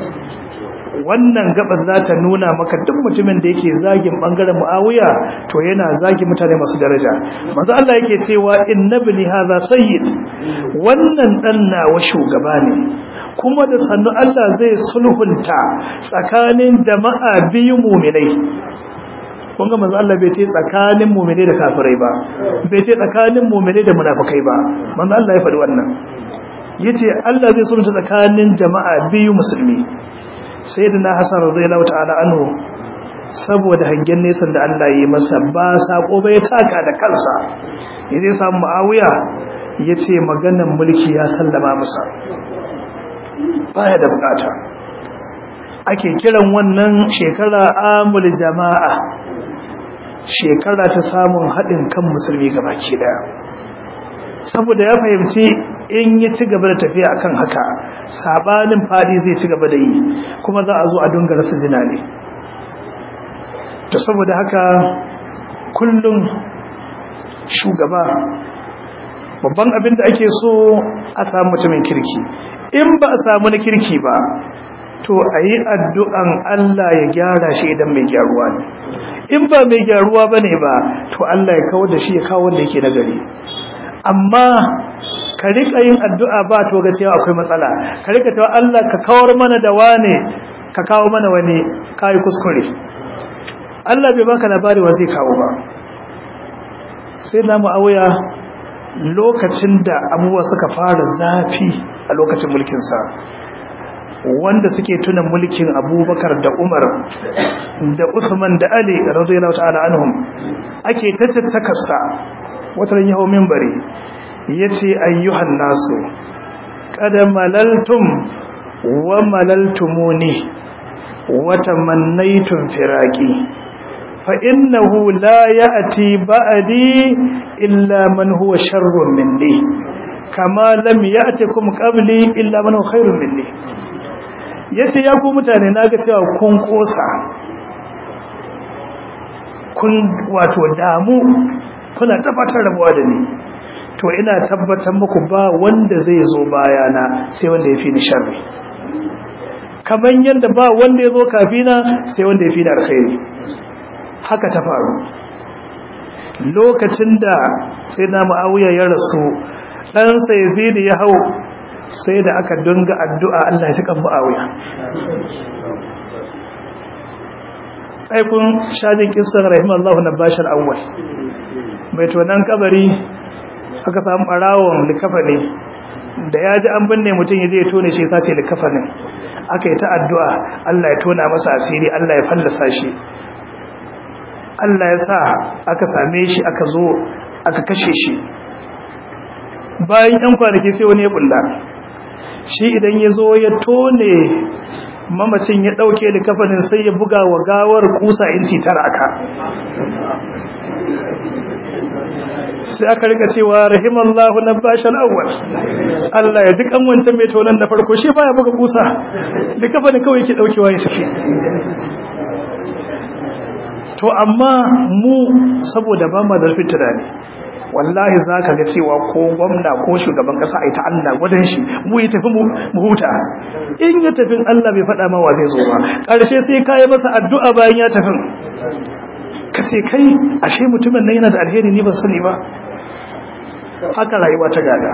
wannan gabar za ta nuna maka duk mutumin da yake zagin bangaren muawiya to yana zagin mutane masu daraja manzo Allah yake cewa innabni hadha sayyid wannan dan nawa shugaba ne kuma da sannu Allah zai sulhunta tsakanin jama'a biyu mu'minai kun ga manzo Allah bai ce tsakanin mu'minai da kafirai ba bai ce tsakanin mu'minai da munafikai ba manzo Allah ya faɗi wannan yace Allah zai sulhunta tsakanin jama'a biyu musulmi sai da na hasan radiyallahu ta'ala anhu saboda hangen nesan da Allah yi masa ba sako bai taka da kansa yaje samu Muawiya yace maganan mulki ya sallama masa baya da bukata ake kiran wannan shekara amul jama'a shekara ta samun haɗin kan musulmi gabaki daya saboda ya fahimci in ya ci gaba da tafiya akan haka sabanin fadi zai ci gaba da yi kuma za a zo a dunga rasa jina ne to saboda haka kullum shugaba babban abin da ake so a samu mutumin kirki in ba a samu na kirki ba to a yi addu'an Allah ya gyara shi idan mai gyaruwa ne in ba mai gyaruwa ba ne ba to Allah ya kawo da shi ya kawo wanda yake nagari amma ka rika yin addu'a ba to gaskiya akwai matsala ka rika cewa Allah ka kawar mana da wane ka kawo mana wani kai kuskure Allah bai baka labari wa zai kawo ba sai na mu'awiya lokacin da abubuwa suka fara zafi a lokacin mulkinsa wanda suke tuna mulkin abubakar da umar da usman da ali radiyallahu ta'ala anhum ake tattakarsa wata yaho minbari yace ayyuhan nasu qad malaltum wa malaltumuni wa tamannaytum firaqi fa innahu la ya'ti ba'di illa man huwa sharrun minni kama lam ya'tikum qabli illa man huwa khairun minni yace ya ku mutane naga cewa kun kosa kun wato damu kuna tabbatar rabuwa da ni to ina tabbatar muku ba wanda zai zo bayana sai wanda ya fi ni sharri kamar yadda ba wanda ya zo kafina sai wanda ya fi ni alkhairi haka ta faru lokacin da sai na ma'auya ya rasu ɗansa ya zini ya hau sai da aka dunga addu'a Allah ya cikin ma'auya aikun shajin kisan rahimallahu na bashar awwal mai tonan kabari aka samu barawon likafa ne da ya ji an binne mutum ya je ya tone shi sace likafa ne aka yi ta addu'a Allah ya tona masa asiri Allah ya fallasa shi Allah ya sa aka same shi aka zo aka kashe shi bayan yan kwanaki sai wani ya bulla shi idan ya zo ya tone mamacin ya ɗauke da kafanin sai ya buga wa gawar kusa inci tara aka sai aka rika cewa rahimallahu na bashal awwal Allah ya ji kan wancan mai tonan da farko shi baya buga kusa da kafanin kawai yake daukewa ya tafi to amma mu saboda ba ma zarfin tunani wallahi za ka ga cewa ko gwamna ko shugaban kasa a yi ta Allah gwadon shi mu yi tafi mu huta in ya tafin Allah bai faɗa ma wa zai zo ba ƙarshe sai ka yi masa addu'a bayan ya tafin ka ce kai ashe mutumin nan yana da alheri ni ban sani ba haka rayuwa ta gada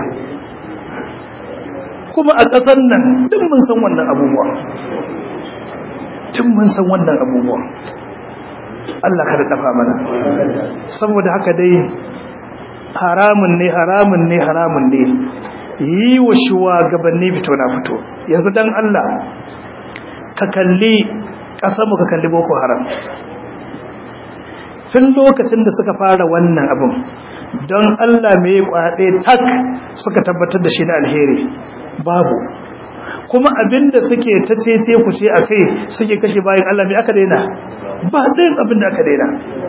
kuma a ƙasar nan duk mun san wannan abubuwa duk mun san wannan abubuwa Allah ka da dafa mana saboda haka dai haramun ne haramun ne haramun ne yi wa shugabanni fito na fito yanzu dan Allah ka kalli ƙasarmu ka kalli boko haram tun lokacin da suka fara wannan abin don Allah mai kwaɗe tak suka tabbatar da shi na alheri babu kuma abinda suke ta ce ku ce a kai suke kashe bayan Allah mai aka daina ba ɗayan abinda aka daina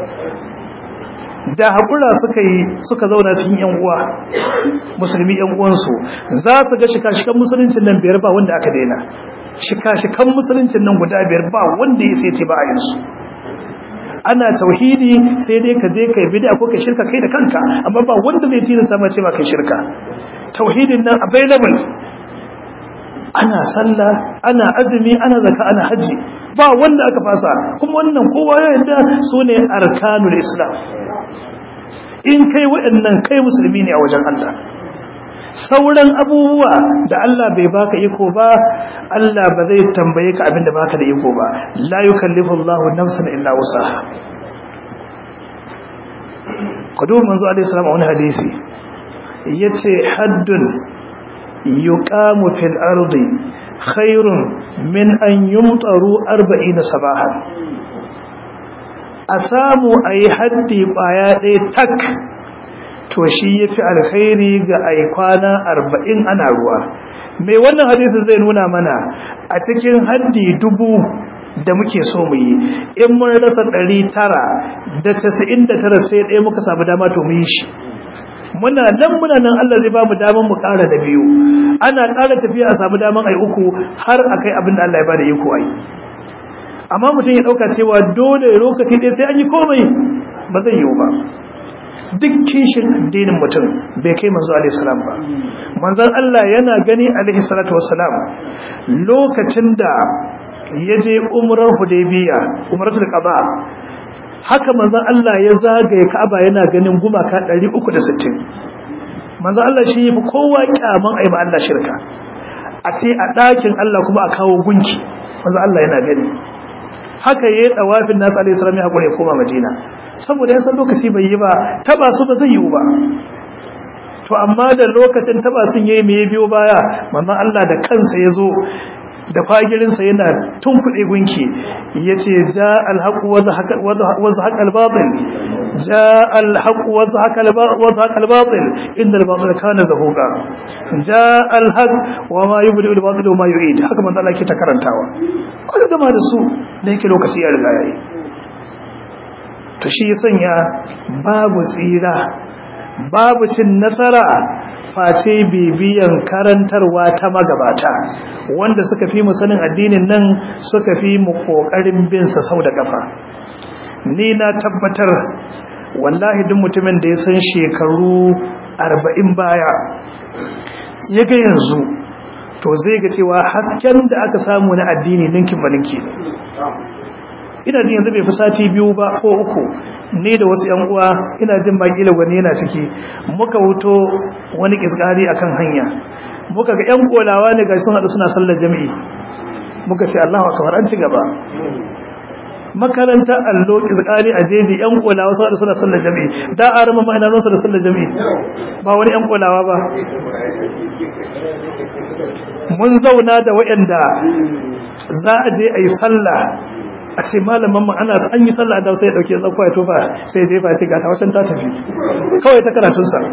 da haƙura suka yi suka zauna cikin yan uwa musulmi yan uwansu za su ga shika-shikan musuluncin nan biyar ba wanda aka daina shika-shikan musuluncin nan guda biyar ba wanda ya sai ce ba a yansu ana tauhidi sai dai ka je kai bid'a ko kai shirka kai da kanka amma ba wanda zai tilasta ma ce ba kai shirka tauhidin nan available ana sallah ana azumi ana zakka ana haji ba wanda aka fasa kuma wannan kowa ya yarda sune arkanul islam in kai waɗannan kai musulmi ne a wajen Allah sauran abubuwa da Allah bai baka iko ba Allah ba zai tambaye ka abinda baka da iko ba la yukallifu Allahu nafsan illa wusaha kudu manzo alaihi salam a wani hadisi yace haddun yuqamu fil ardi khairun min an yumtaru 40 sabahan a samu ayi haddi baya ɗaya tak to shi ya fi alkhairi ga aikwana arba'in ana ruwa mai wannan hadisi zai nuna mana a cikin haddi dubu da muke so mu yi in mun rasa ɗari tara da casa'in da tara sai ɗaya muka samu dama to mu yi shi muna nan muna nan Allah zai ba mu daman mu ƙara da biyu ana ƙara tafiya a samu daman ai uku har a kai abin da Allah ya ba da iko ai amma mutum ya ɗauka cewa dole lokaci ɗaya sai an yi komai ba zai yiwu ba duk kishin addinin mutum bai kai manzo alaihi salam ba manzon Allah yana gani alaihi salatu wassalam lokacin da ya je umrar hudaybiya umratul qada haka manzon Allah ya zagaye Ka'aba yana ganin gumaka 360 manzon Allah shi yafi kowa kyaman ayi Allah shirka a ce a ɗakin Allah kuma a kawo gunki manzon Allah yana gani haka yayi dawafin nasu alaihi salam ya hakuri ya koma Madina saboda yasan lokaci bai yi ba taba su ba zai yi ba to amma da lokacin taba sun yayi me biyo baya manzon Allah da kansa yazo da fagirinsa yana tunkuɗe gunki yace ja alhaq wa zahaqa wa zahaqa albatil ja alhaq wa zahaqa wa zahaqa albatil inna albatil kana zahuqa ja alhaq wa ma yubdi albatil wa ma yu'id haka manzon Allah ke ta karantawa wanda gama da su da yake lokaci ya riga yayi to shi ya sanya babu tsira babu cin nasara face bibiyan karantarwa ta magabata wanda suka fi mu sanin addinin nan suka fi mu kokarin bin sa sau da kafa ni na tabbatar wallahi duk mutumin da ya san shekaru 40 baya ya ga yanzu to zai ga cewa hasken da aka samu na addini ninkin baninki ina jin yanzu bai fi sati biyu ba ko uku ne da wasu yan uwa ina jin bakila gwani yana ciki muka wuto wani kiskari akan hanya muka ga yan kolawa ne ga sun hadu suna sallar jami'i muka ce Allahu akbar an ci gaba makaranta allo kiskari a jeji yan kolawa sun hadu suna sallar jami'i da arama ma ina zo da sallar jami'i ba wani yan kolawa ba mun zauna da waɗanda za a je a yi sallah a ce malaman mu ana an yi sallah da sai ya dauke zakwa ya tofa sai jefa ya ce ga ta ta tafi kawai ta karatun sa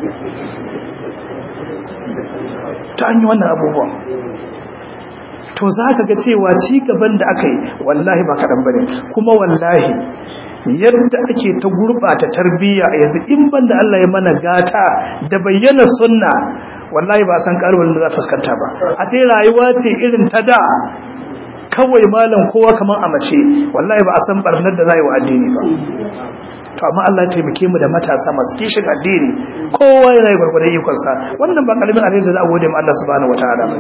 ta an yi wannan abubuwan to za ka ga cewa ci gaban da aka yi wallahi ba kaɗan ba ne kuma wallahi yadda ake ta gurɓata tarbiyya yanzu in ban da Allah ya mana gata da bayyana sunna wallahi ba san ƙaruwar da za fuskanta ba a ce rayuwa ce irin ta da kawai malam kowa kamar a mace wallahi ba a san barnar da za yi wa addini ba to amma Allah ya taimake mu da matasa masu kishin addini kowa yana yi gwargwadon ikonsa wannan ba karamin alheri da za a gode ma Allah subhanahu wataala ba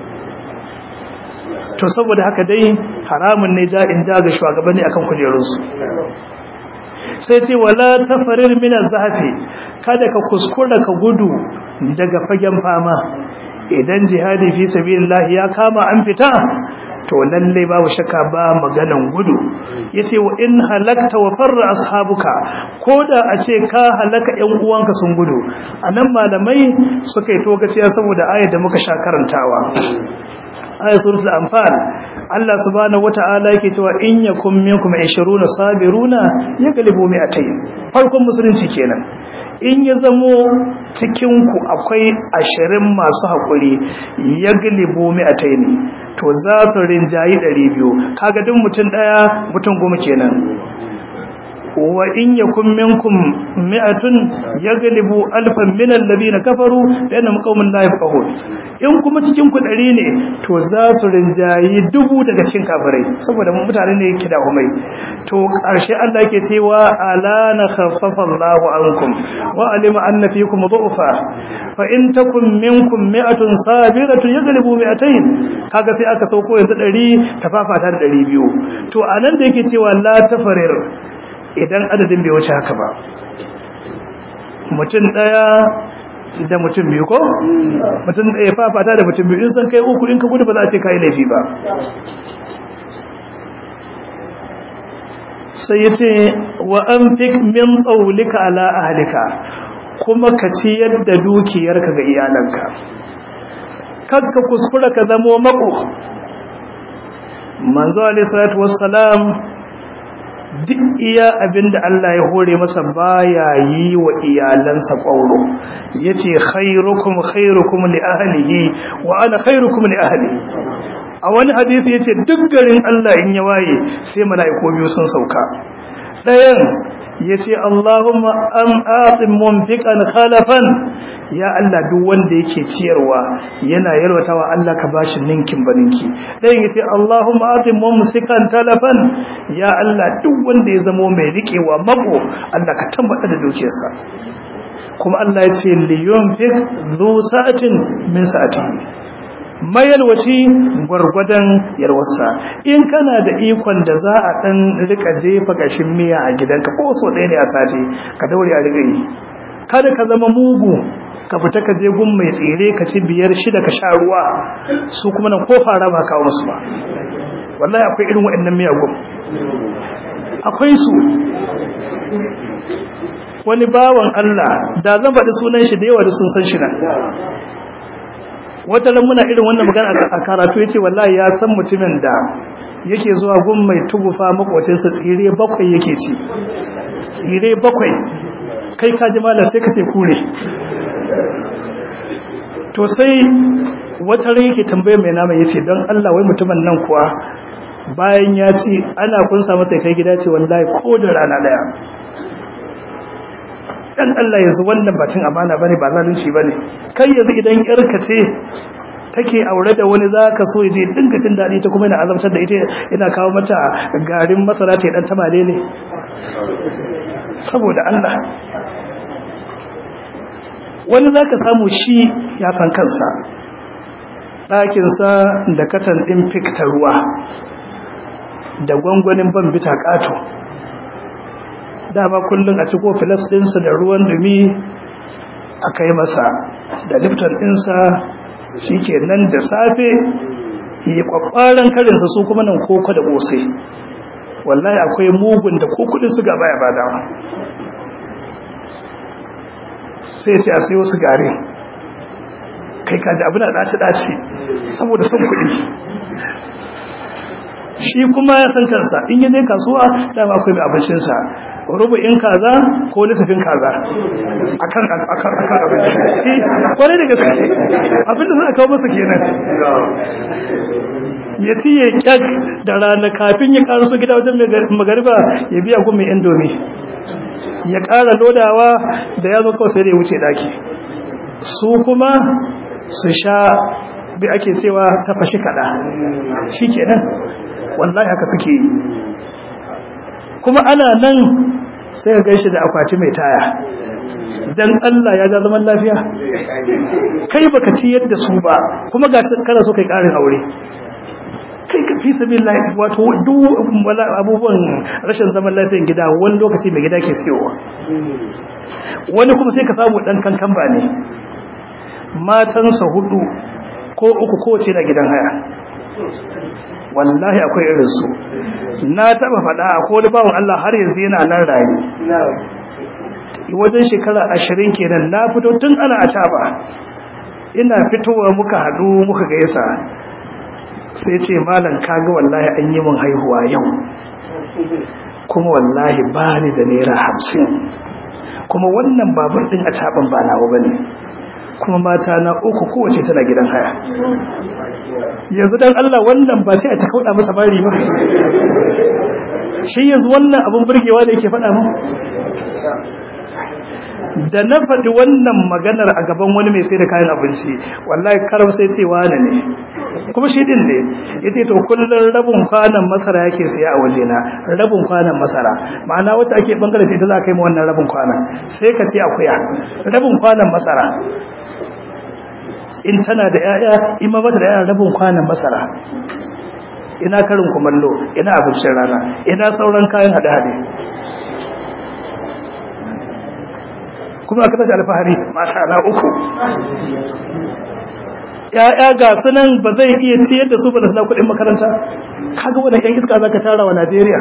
to saboda haka dai haramun ne ja in ja ga shugabanni akan kujerunsu sai ce wala tafarir min az-zahafi kada ka kuskura ka gudu daga fagen fama idan jihadi fi sabilillah ya kama an fita to lalle babu shakka ba maganan gudu yace wa in halakta wa farra ashabuka koda a ce ka halaka ƴan uwanka sun gudu anan malamai suka yi togaciya saboda ayar da muka sha karantawa ayat suratul anfal Allah subhanahu wataala yake cewa in yakum minkum 20 sabiruna yaglibu mi'atayn farkon musulunci kenan in ya zamo cikin ku akwai 20 masu hakuri yaglibu mi'atayn to za su rinjayi 200 kaga duk mutun daya mutun goma kenan wa in yakum minkum mi'atun yaglibu alfan min alladhina kafaru lanhum qaumun la yafqahun in kuma cikin ku dari ne to za su rinjayi dubu daga cikin kafirai saboda mutane ne yake da umai to karshe Allah yake cewa ala na khaffafa Allahu ankum wa alima anna fikum dhu'fa fa in takum minkum mi'atun sabiratun yaglibu mi'atayn kaga sai aka sauko yanzu 100 tafafata da 200 to anan da yake cewa la tafarir idan adadin bai wuce haka ba mutum daya da mutum biyu ko mutum daya fafata da mutum biyu in san kai uku in ka gudu ba za a ce kai laifi ba sai ya ce wa an fi min tsaulika ala ahalika kuma ka ci yadda dukiyarka ga iyalanka kakka kuskura ka zamo mako manzo alaihi salatu wassalam duk iya abinda Allah ya hore masa baya yi wa iyalansa ƙwauro yace khairukum khairukum li ahlihi wa ana khairukum li ahli a wani hadisi yace duk garin Allah in ya waye sai mala'iku biyu sun sauka dayan yace Allahumma am atim munfiqan khalafan ya Allah duk wanda yake ciyarwa yana yalwatawa Allah ka bashi ninkin baninki dayan yace Allahumma atim mumsikan talafan ya Allah duk wanda ya zamo mai rikewa mako Allah ka tambata da dukiyarsa kuma Allah ya ce liyunfik zu sa'atin min sa'atihi mayalwaci gwargwadon yarwarsa in kana da ikon da za a dan rika jefa gashin miya a gidanka ko so ɗaya ne a sati ka daure a riga yi kada ka zama mugu ka fita ka je gun mai tsire ka ci biyar shida ka sha ruwa su kuma nan ko fara ba kawo musu ba wallahi akwai irin waɗannan miyagun akwai su wani bawan Allah da zan faɗi sunan shi da yawa da sun san shi nan wata ran muna irin wannan magana a karatu yace wallahi ya san mutumin da yake zuwa gun mai tugufa makocinsa tsire bakwai yake ci tsire bakwai kai ka ji malam sai ka ce kure to sai wata ran yake tambaye mai nama yace don Allah wai mutumin nan kuwa bayan ya ci ana kunsa masa kai gida ce wallahi ko da rana daya dan Allah yanzu wannan batun amana bane ba zalunci bane kai yanzu idan yarka ce take aure da wani zaka so yaje dinka cin dadi ta kuma yana azabtar da ita yana kawo mata garin masara ta dan tamale ne saboda Allah wani zaka samu shi ya san kansa ɗakinsa da katan ɗin fikta ruwa da gwangwanin ban bita ƙato dama kullum a ciko filas ɗinsa da ruwan dumi a kai masa da lifton ɗinsa shi ke nan da safe yi kwakwaran karinsa su kuma nan koko da ƙosai wallahi akwai mugun da ko kudin su gaba ya bada sai sai a sayo su gare kai kaji abu na ɗaci-ɗaci saboda son kuɗi shi kuma ya san kansa in ya je kasuwa dama akwai mai abincinsa rubu'in kaza ko nisafin kaza akan akan akan abinci kwarai da gaske abinda za a kawo masa kenan ya ci ya kyak da rana kafin ya karaso gida wajen magariba ya biya gun mai indomi ya kara lodawa da ya zo kawai sai da ya wuce daki su kuma su sha bi ake cewa ta fashi kada shi kenan wallahi haka suke yi kuma ana nan sai ka gaishe da akwati mai taya dan Allah ya ga zaman lafiya kai baka ci yadda su ba kuma ga kana so kai karin aure kai ka fi sabilillah wato duk abubuwan rashin zaman lafiyan gida wani lokaci mai gida ke siyowa wani kuma sai ka samu dan kankan ba ne matansa hudu ko uku kowace na gidan haya wallahi akwai irin su na taba faɗa ko wani bawan Allah har yanzu yana nan raye wajen shekara ashirin kenan na fito tun ana a caba ina fitowa muka haɗu muka gaisa sai ce malam kaga wallahi an yi min haihuwa yau kuma wallahi ba ni da naira hamsin kuma wannan babur ɗin a caban ba nawa ba ne kuma mata na uku kowace tana gidan haya yanzu dan Allah wannan ba sai a ta kauda masa bari ba shi yanzu wannan abun burgewa da yake faɗa mu da na faɗi wannan maganar a gaban wani mai sai da kayan abinci wallahi karam sai ce wani ne kuma shi din ne ya ce to kullum rabin kwanan masara yake siya a wajena rabin kwanan masara ma'ana wacce ake bangare ce ta za ka yi wannan rabin kwanan sai ka ce akuya rabin kwanan masara in tana da yaya in ma bata da yaya rabin kwanan masara ina karin kumallo ina abincin rana ina sauran kayan hade-hade kuma aka tashi alfahari masha na uku ya'ya ga sunan ba zai iya ciyar da su ba da suna kudin makaranta kaga wannan yan iska zaka tara wa Najeriya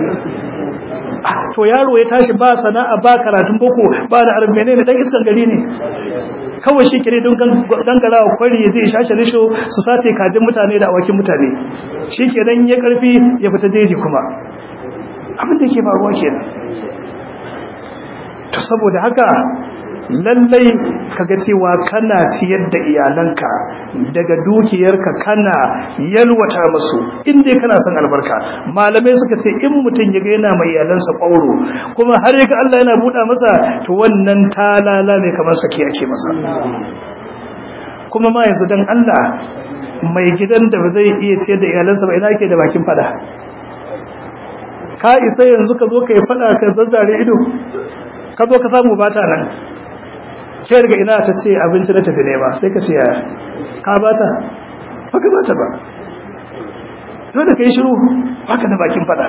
to yaro ya tashi ba sana'a ba karatun boko ba da arabi menene dan iskan gari ne kawai shi kire don dangarawa kwari ya zai shashe risho su sace kajin mutane da awakin mutane shi kenan ya karfi ya fita jeji kuma abin da ke faruwa kenan to saboda haka lallai kaga cewa kana ciyar da iyalanka daga dukiyarka kana yalwata musu inda kana son albarka malamai suka ce in mutum ya ga yana mai iyalansa ƙwauro kuma har yaga Allah yana buɗa masa to wannan talala ne kamar sake ake masa kuma ma yanzu dan Allah mai gidan da ba zai iya ciyar da iyalansa ba ina yake da bakin fada ka isa yanzu ka zo ka yi fada ka zazzare ido ka zo ka samu bata nan ke daga ina ta ce abinci na tafi nema sai ka ce yaya ka bata ba ka bata ba dole ka yi shiru haka da bakin fada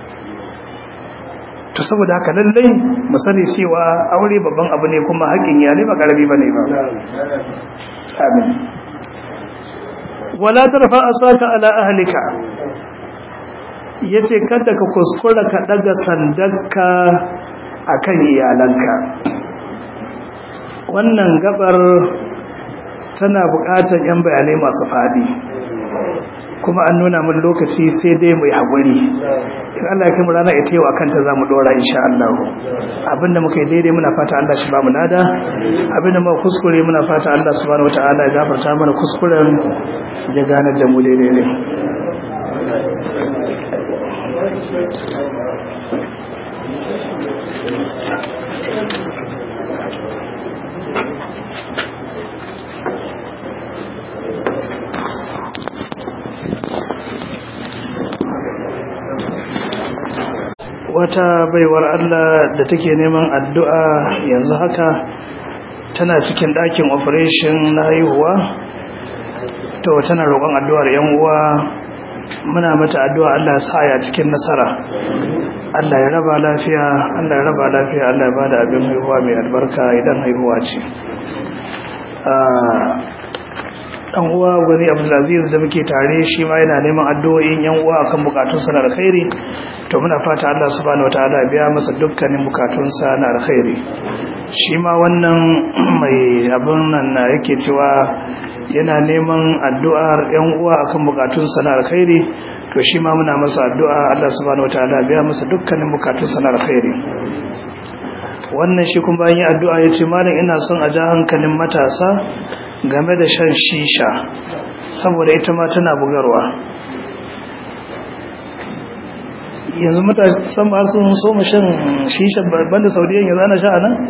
to saboda haka lallai mu sani cewa aure babban abu ne kuma haƙƙin iyali ba ƙarami ba ne ba amin wala tarfa asaka ala ahlika yace kada ka kuskura ka daga sandarka akan iyalanka wannan gabar tana buƙatar yan bayanai masu fadi kuma an nuna min lokaci sai dai mu yi haƙuri in Allah ya kai mu rana ita yau akan ta zamu dora insha Allah abinda muka yi daidai muna fata Allah shi ba mu nada abinda muka kuskure muna fata Allah subhanahu wataala ya gafarta mana kuskuren ya ganar da mu daidai ne wata baiwar Allah da take neman addu'a yanzu haka tana cikin ɗakin operation na haihuwa to tana roƙon addu'ar yan uwa muna mata addu'a Allah ya sa ya cikin nasara Allah ya raba lafiya Allah ya raba lafiya Allah ya bada abin haihuwa mai albarka idan haihuwa ce dan uwa gwani Abdulaziz da muke tare shi ma yana neman addu'o'in yan uwa akan bukatunsa na alkhairi to muna fata Allah subhanahu wataala ya biya masa dukkanin bukatunsa na alkhairi shi ma wannan mai abin nan na yake cewa yana neman addu'ar ‘yan uwa akan bukatunsa na alkhairi to shi ma muna masa addu'a Allah subhanahu wataala biya masa dukkanin bukatunsa na alkhairi wannan shi kuma bayan yi addu'a ya ce malam ina son a ja hankalin matasa game da shan shisha saboda ita ma tana bugarwa yanzu matasan ba sun so mu shan shisha banda saudiyan yanzu ana sha a nan?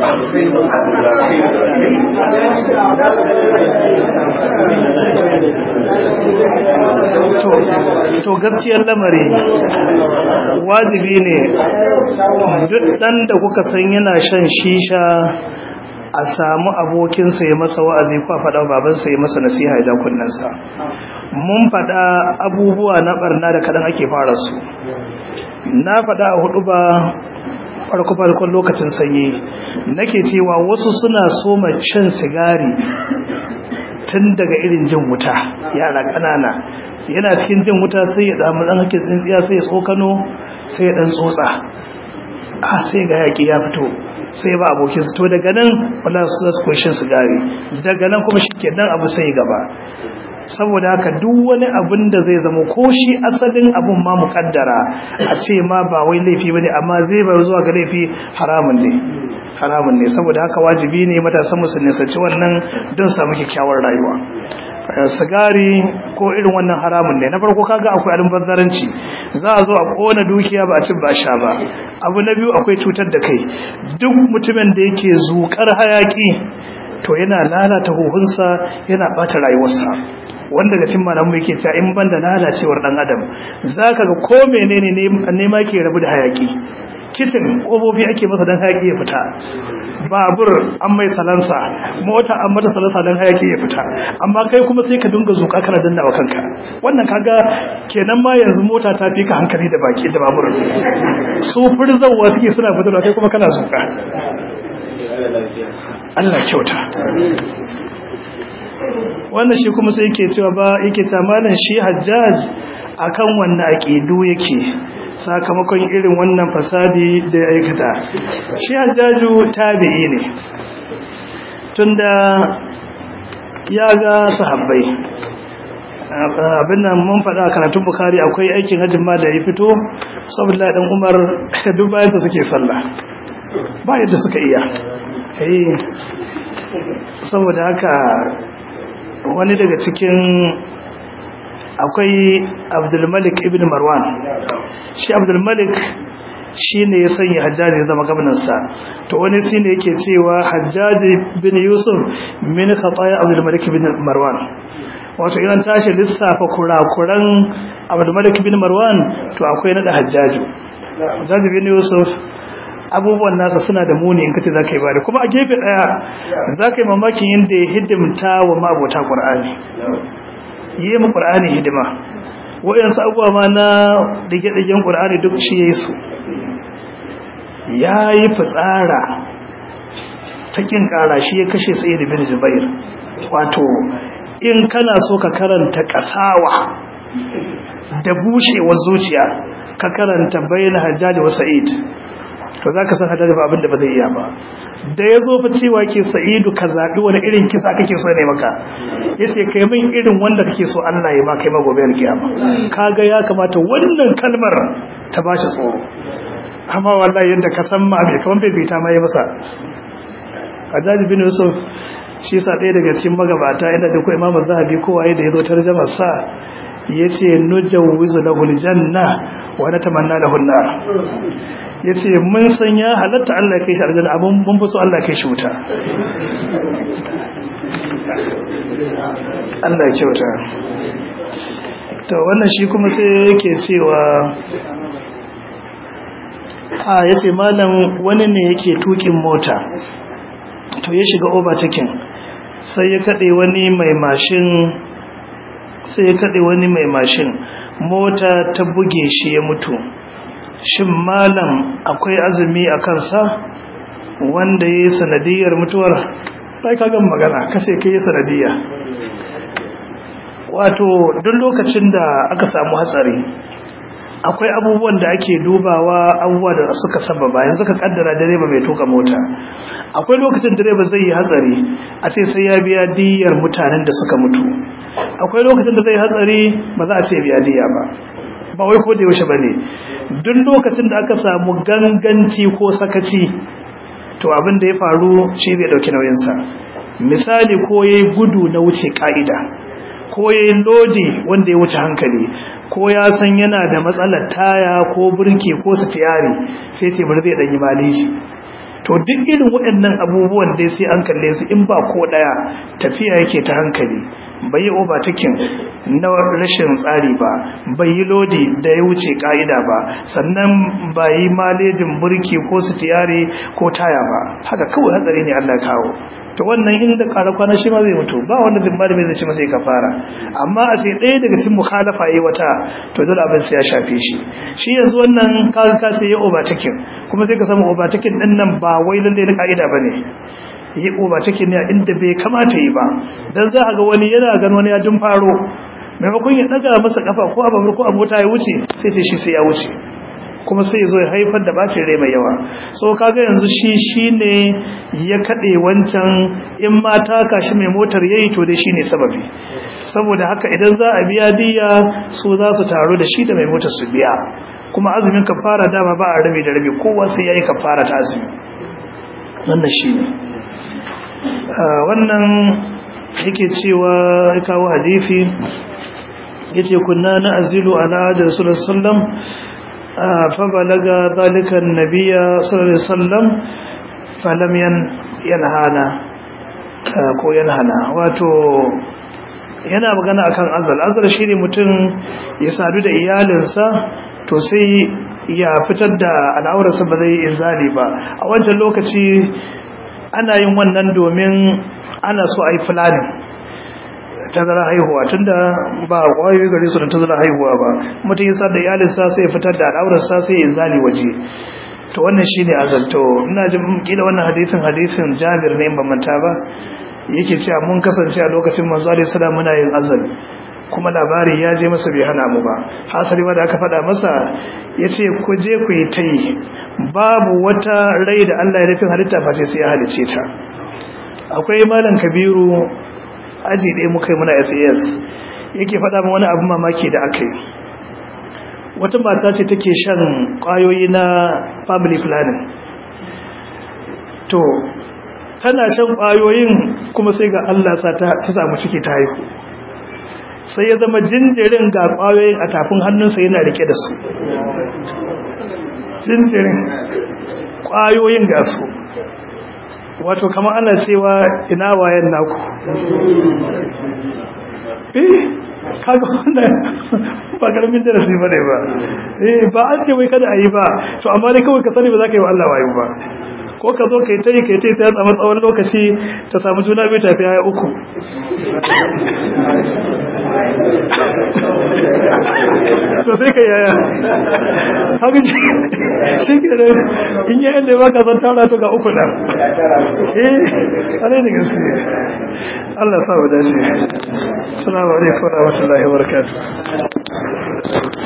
to gaskiyar lamari wajibi ne duk dan da kuka san yana shan shisha a samu abokinsa ya masa wa'azi ko a faɗa babansa ya masa nasiha ya kunnensa mun faɗa abubuwa na ɓarna da kaɗan ake fara su na faɗa a hudu ba farko-farkon lokacin sanyi nake cewa wasu suna soma shan sigari tun daga irin jin wuta yara ƙanana yana cikin jin wuta sai ya damu ɗan hake tsintsiya sai ya tsokano sai ya ɗan tsotsa a sai ga yaƙi ya fito sai ba abokin su to daga nan wala su za su koyi shan sigari daga nan kuma shi ke nan abu sai gaba saboda haka duk wani abin da zai zama ko shi asalin abin ma mukaddara a ce ma ba wai laifi bane amma zai bar zuwa ga laifi haramun ne haramun ne saboda haka wajibi ne matasan musulmi su ci wannan don samu kyakkyawar rayuwa sigari ko irin wannan haramun ne na farko kaga akwai almubazzaranci za a zo a kona dukiya ba a cin ba sha ba abu na biyu akwai cutar da kai duk mutumin da yake zukar hayaki to yana lalata huhunsa yana bata rayuwarsa wanda ga cin malamu yake cewa in banda lalacewar dan adam zaka ga ko menene ne ma ke rabu da hayaki kitin kobobi ake masa dan hayaki ya fita babur an mai salansa mota an mata salansa dan hayaki ya fita amma kai kuma sai ka dinga zuka kana danna wa kanka wannan kaga kenan ma yanzu mota ta fi ka hankali da baki da babur su furzawa suke suna fitarwa kai kuma kana zuka Allah kyauta wannan shi kuma sai yake cewa ba yake tamanin shi hajjaj akan wannan aqidu yake sakamakon irin wannan fasadi da ya aikata shi hajjaju tabi'i ne tunda ya ga sahabbai abin nan mun faɗa a karatun bukari akwai aikin hajjin ma da ya fito saboda dan umar duk bayan suke sallah ba yadda suka iya saboda haka wani daga cikin akwai abdulmalik ibn marwan shi abdulmalik shi ne ya sanya hajjaji ya zama gabinansa to wani shi ne yake cewa hajjaji bin yusuf min khataya abdulmalik ibn marwan wato idan tashi lissafa kurakuran abdulmalik ibn marwan to akwai nada hajjaju hajjaji bin yusuf abubuwan nasa suna da muni in kace zaka yi bada kuma a gefe daya zaka yi mamakin yanda ya hidimta wa mabota qur'ani yi mu qur'ani hidima wayansu abubuwa ma na dige-digen qur'ani duk shi yayi su yayi fitsara ta kin kara shi ya kashe sayyid bin jubair wato in kana so ka karanta kasawa da bushewar zuciya ka karanta bayan hajjaji wa sa'id to za ka san hadari ba abinda ba zai iya ba da ya zo fa cewa ke sa'idu ka zaɓi wani irin kisa kake so ne maka ya ce kai min irin wanda kake so Allah ya ma kai ma gobe kiyama kaga ya kamata wannan kalmar ta bashi tsoro amma wallahi yadda ka san ma bai kaman bai bita ma ya masa Hajjaji bin Yusuf shi sa ɗaya daga cikin magabata inda da ko Imam Zahabi ko waye da ya zo tarjama sa yace nujawwizu lahu aljanna wa natamanna lahu an-nar yace mun san ya halatta Allah ya kai shi aljanna abun mun fi so Allah ya kai shi wuta Allah ya kyauta to wannan shi kuma sai yake cewa a yace malam wani ne yake tukin mota to ya shiga overtaking sai ya kade wani mai mashin sai ya kaɗe wani mai mashin mota ta buge shi ya mutu shin malam akwai azumi a kansa wanda ya yi sanadiyar mutuwar ɗai kagan magana kashe ka yi sanadiyya wato duk lokacin da aka samu hatsari akwai abubuwan da ake dubawa abubuwa da suka sababa yanzu ka kaddara direba mai tuka mota akwai lokacin direba zai yi hatsari a ce sai ya biya diyar mutanen da suka mutu akwai lokacin da zai hatsari ba za a ce biya diya ba ba wai ko da yaushe bane duk lokacin da aka samu ganganci ko sakaci to abin da ya faru shi zai dauki nauyinsa misali ko yayi gudu na wuce ka'ida ko yayi lodi wanda ya wuce hankali ko ya san yana da matsalar taya ko burki ko sitiyari sai ce bari zai danyi maleji to duk irin waɗannan abubuwan dai sai an kalle su in ba ko daya tafiya yake ta hankali bai yi overtaking na rashin tsari ba bai yi lodi da ya wuce ka'ida ba sannan bai yi malejin burki ko sitiyari ko taya ba haka kawai hatsari ne Allah kawo to wannan inda ƙara kwana shi ma zai mutu ba wanda bin malami zai ci masa ya kafara amma a ce ɗaya daga cikin mukhalafa yi wata to dole abin sai ya shafe shi shi yanzu wannan kaga ka sai ya overtaking kuma sai ka samu overtaking din nan ba wai lalle na ka'ida bane yi overtaking ne inda bai kamata yi ba dan za a ga wani yana gan wani ya dun faro maimakon ya daga masa kafa ko a babur ko a mota ya wuce sai ce shi sai ya wuce kuma sai zo ya haifar da bacin rai mai yawa so kaga yanzu shi shine ya kade wancan in ma taka shi mai motar yayi to dai shine sababi saboda haka idan za a biya diya so za su taro da shi da mai motar su biya kuma azumin kafara dama ba a rabi da rabi kowa sai yayi kafara ta azumi wannan shine wannan yake cewa kawo hadisi yace kunna na azilu ala da rasulullah sallallahu alaihi wasallam فبلغ ذلك النبي صلى الله عليه وسلم فلم ينهانا ko yanhana wato yana magana akan azal azal shine mutum ya sadu da iyalinsa to sai ya fitar da al'aurarsa ba zai inzali ba a wancan lokaci ana yin wannan domin ana so a yi fulani tazara haihuwa tunda ba kwayoyi gare su da tazara haihuwa ba mutum ya da iyalinsa sai ya fitar da al'aurarsa sai ya zali waje to wannan shine azalto ina jin kila wannan hadisin hadisin Jabir ne ban manta ba yake cewa mun kasance a lokacin manzo alaihi salam muna yin azal kuma labari ya je masa bai hana mu ba hasali ma da aka faɗa masa yace ku je ku yi tai babu wata rai da Allah ya nufin halitta face sai ya halice ta akwai malam kabiru aji ɗaya muka yi muna sas yake faɗa min wani abin mamaki da aka yi wata mata ce take shan ƙwayoyi na family planning to tana shan ƙwayoyin kuma sai ga Allah sa ta samu ciki ta haihu sai ya zama jinjirin ga ƙwayoyin a tafin hannunsa yana rike da su jinjirin ƙwayoyin ga su wato kamar ana cewa ina wayan naku eh kaga wannan ba karamin darasi ba ne ba eh ba an ce wai kada a yi ba to amma dai kawai ka sani ba za ka yi wa Allah wayo ba ko ka zo ka yi ta yi ka yi ta yi ta tsawon tsawon lokaci ta samu juna biyu tafi ya uku to sai ka yaya haka shi ke da in yi yadda ba ka zan tara to ga uku nan eh ana da gaske Allah sa wa dace assalamu alaikum wa rahmatullahi wa barakatuh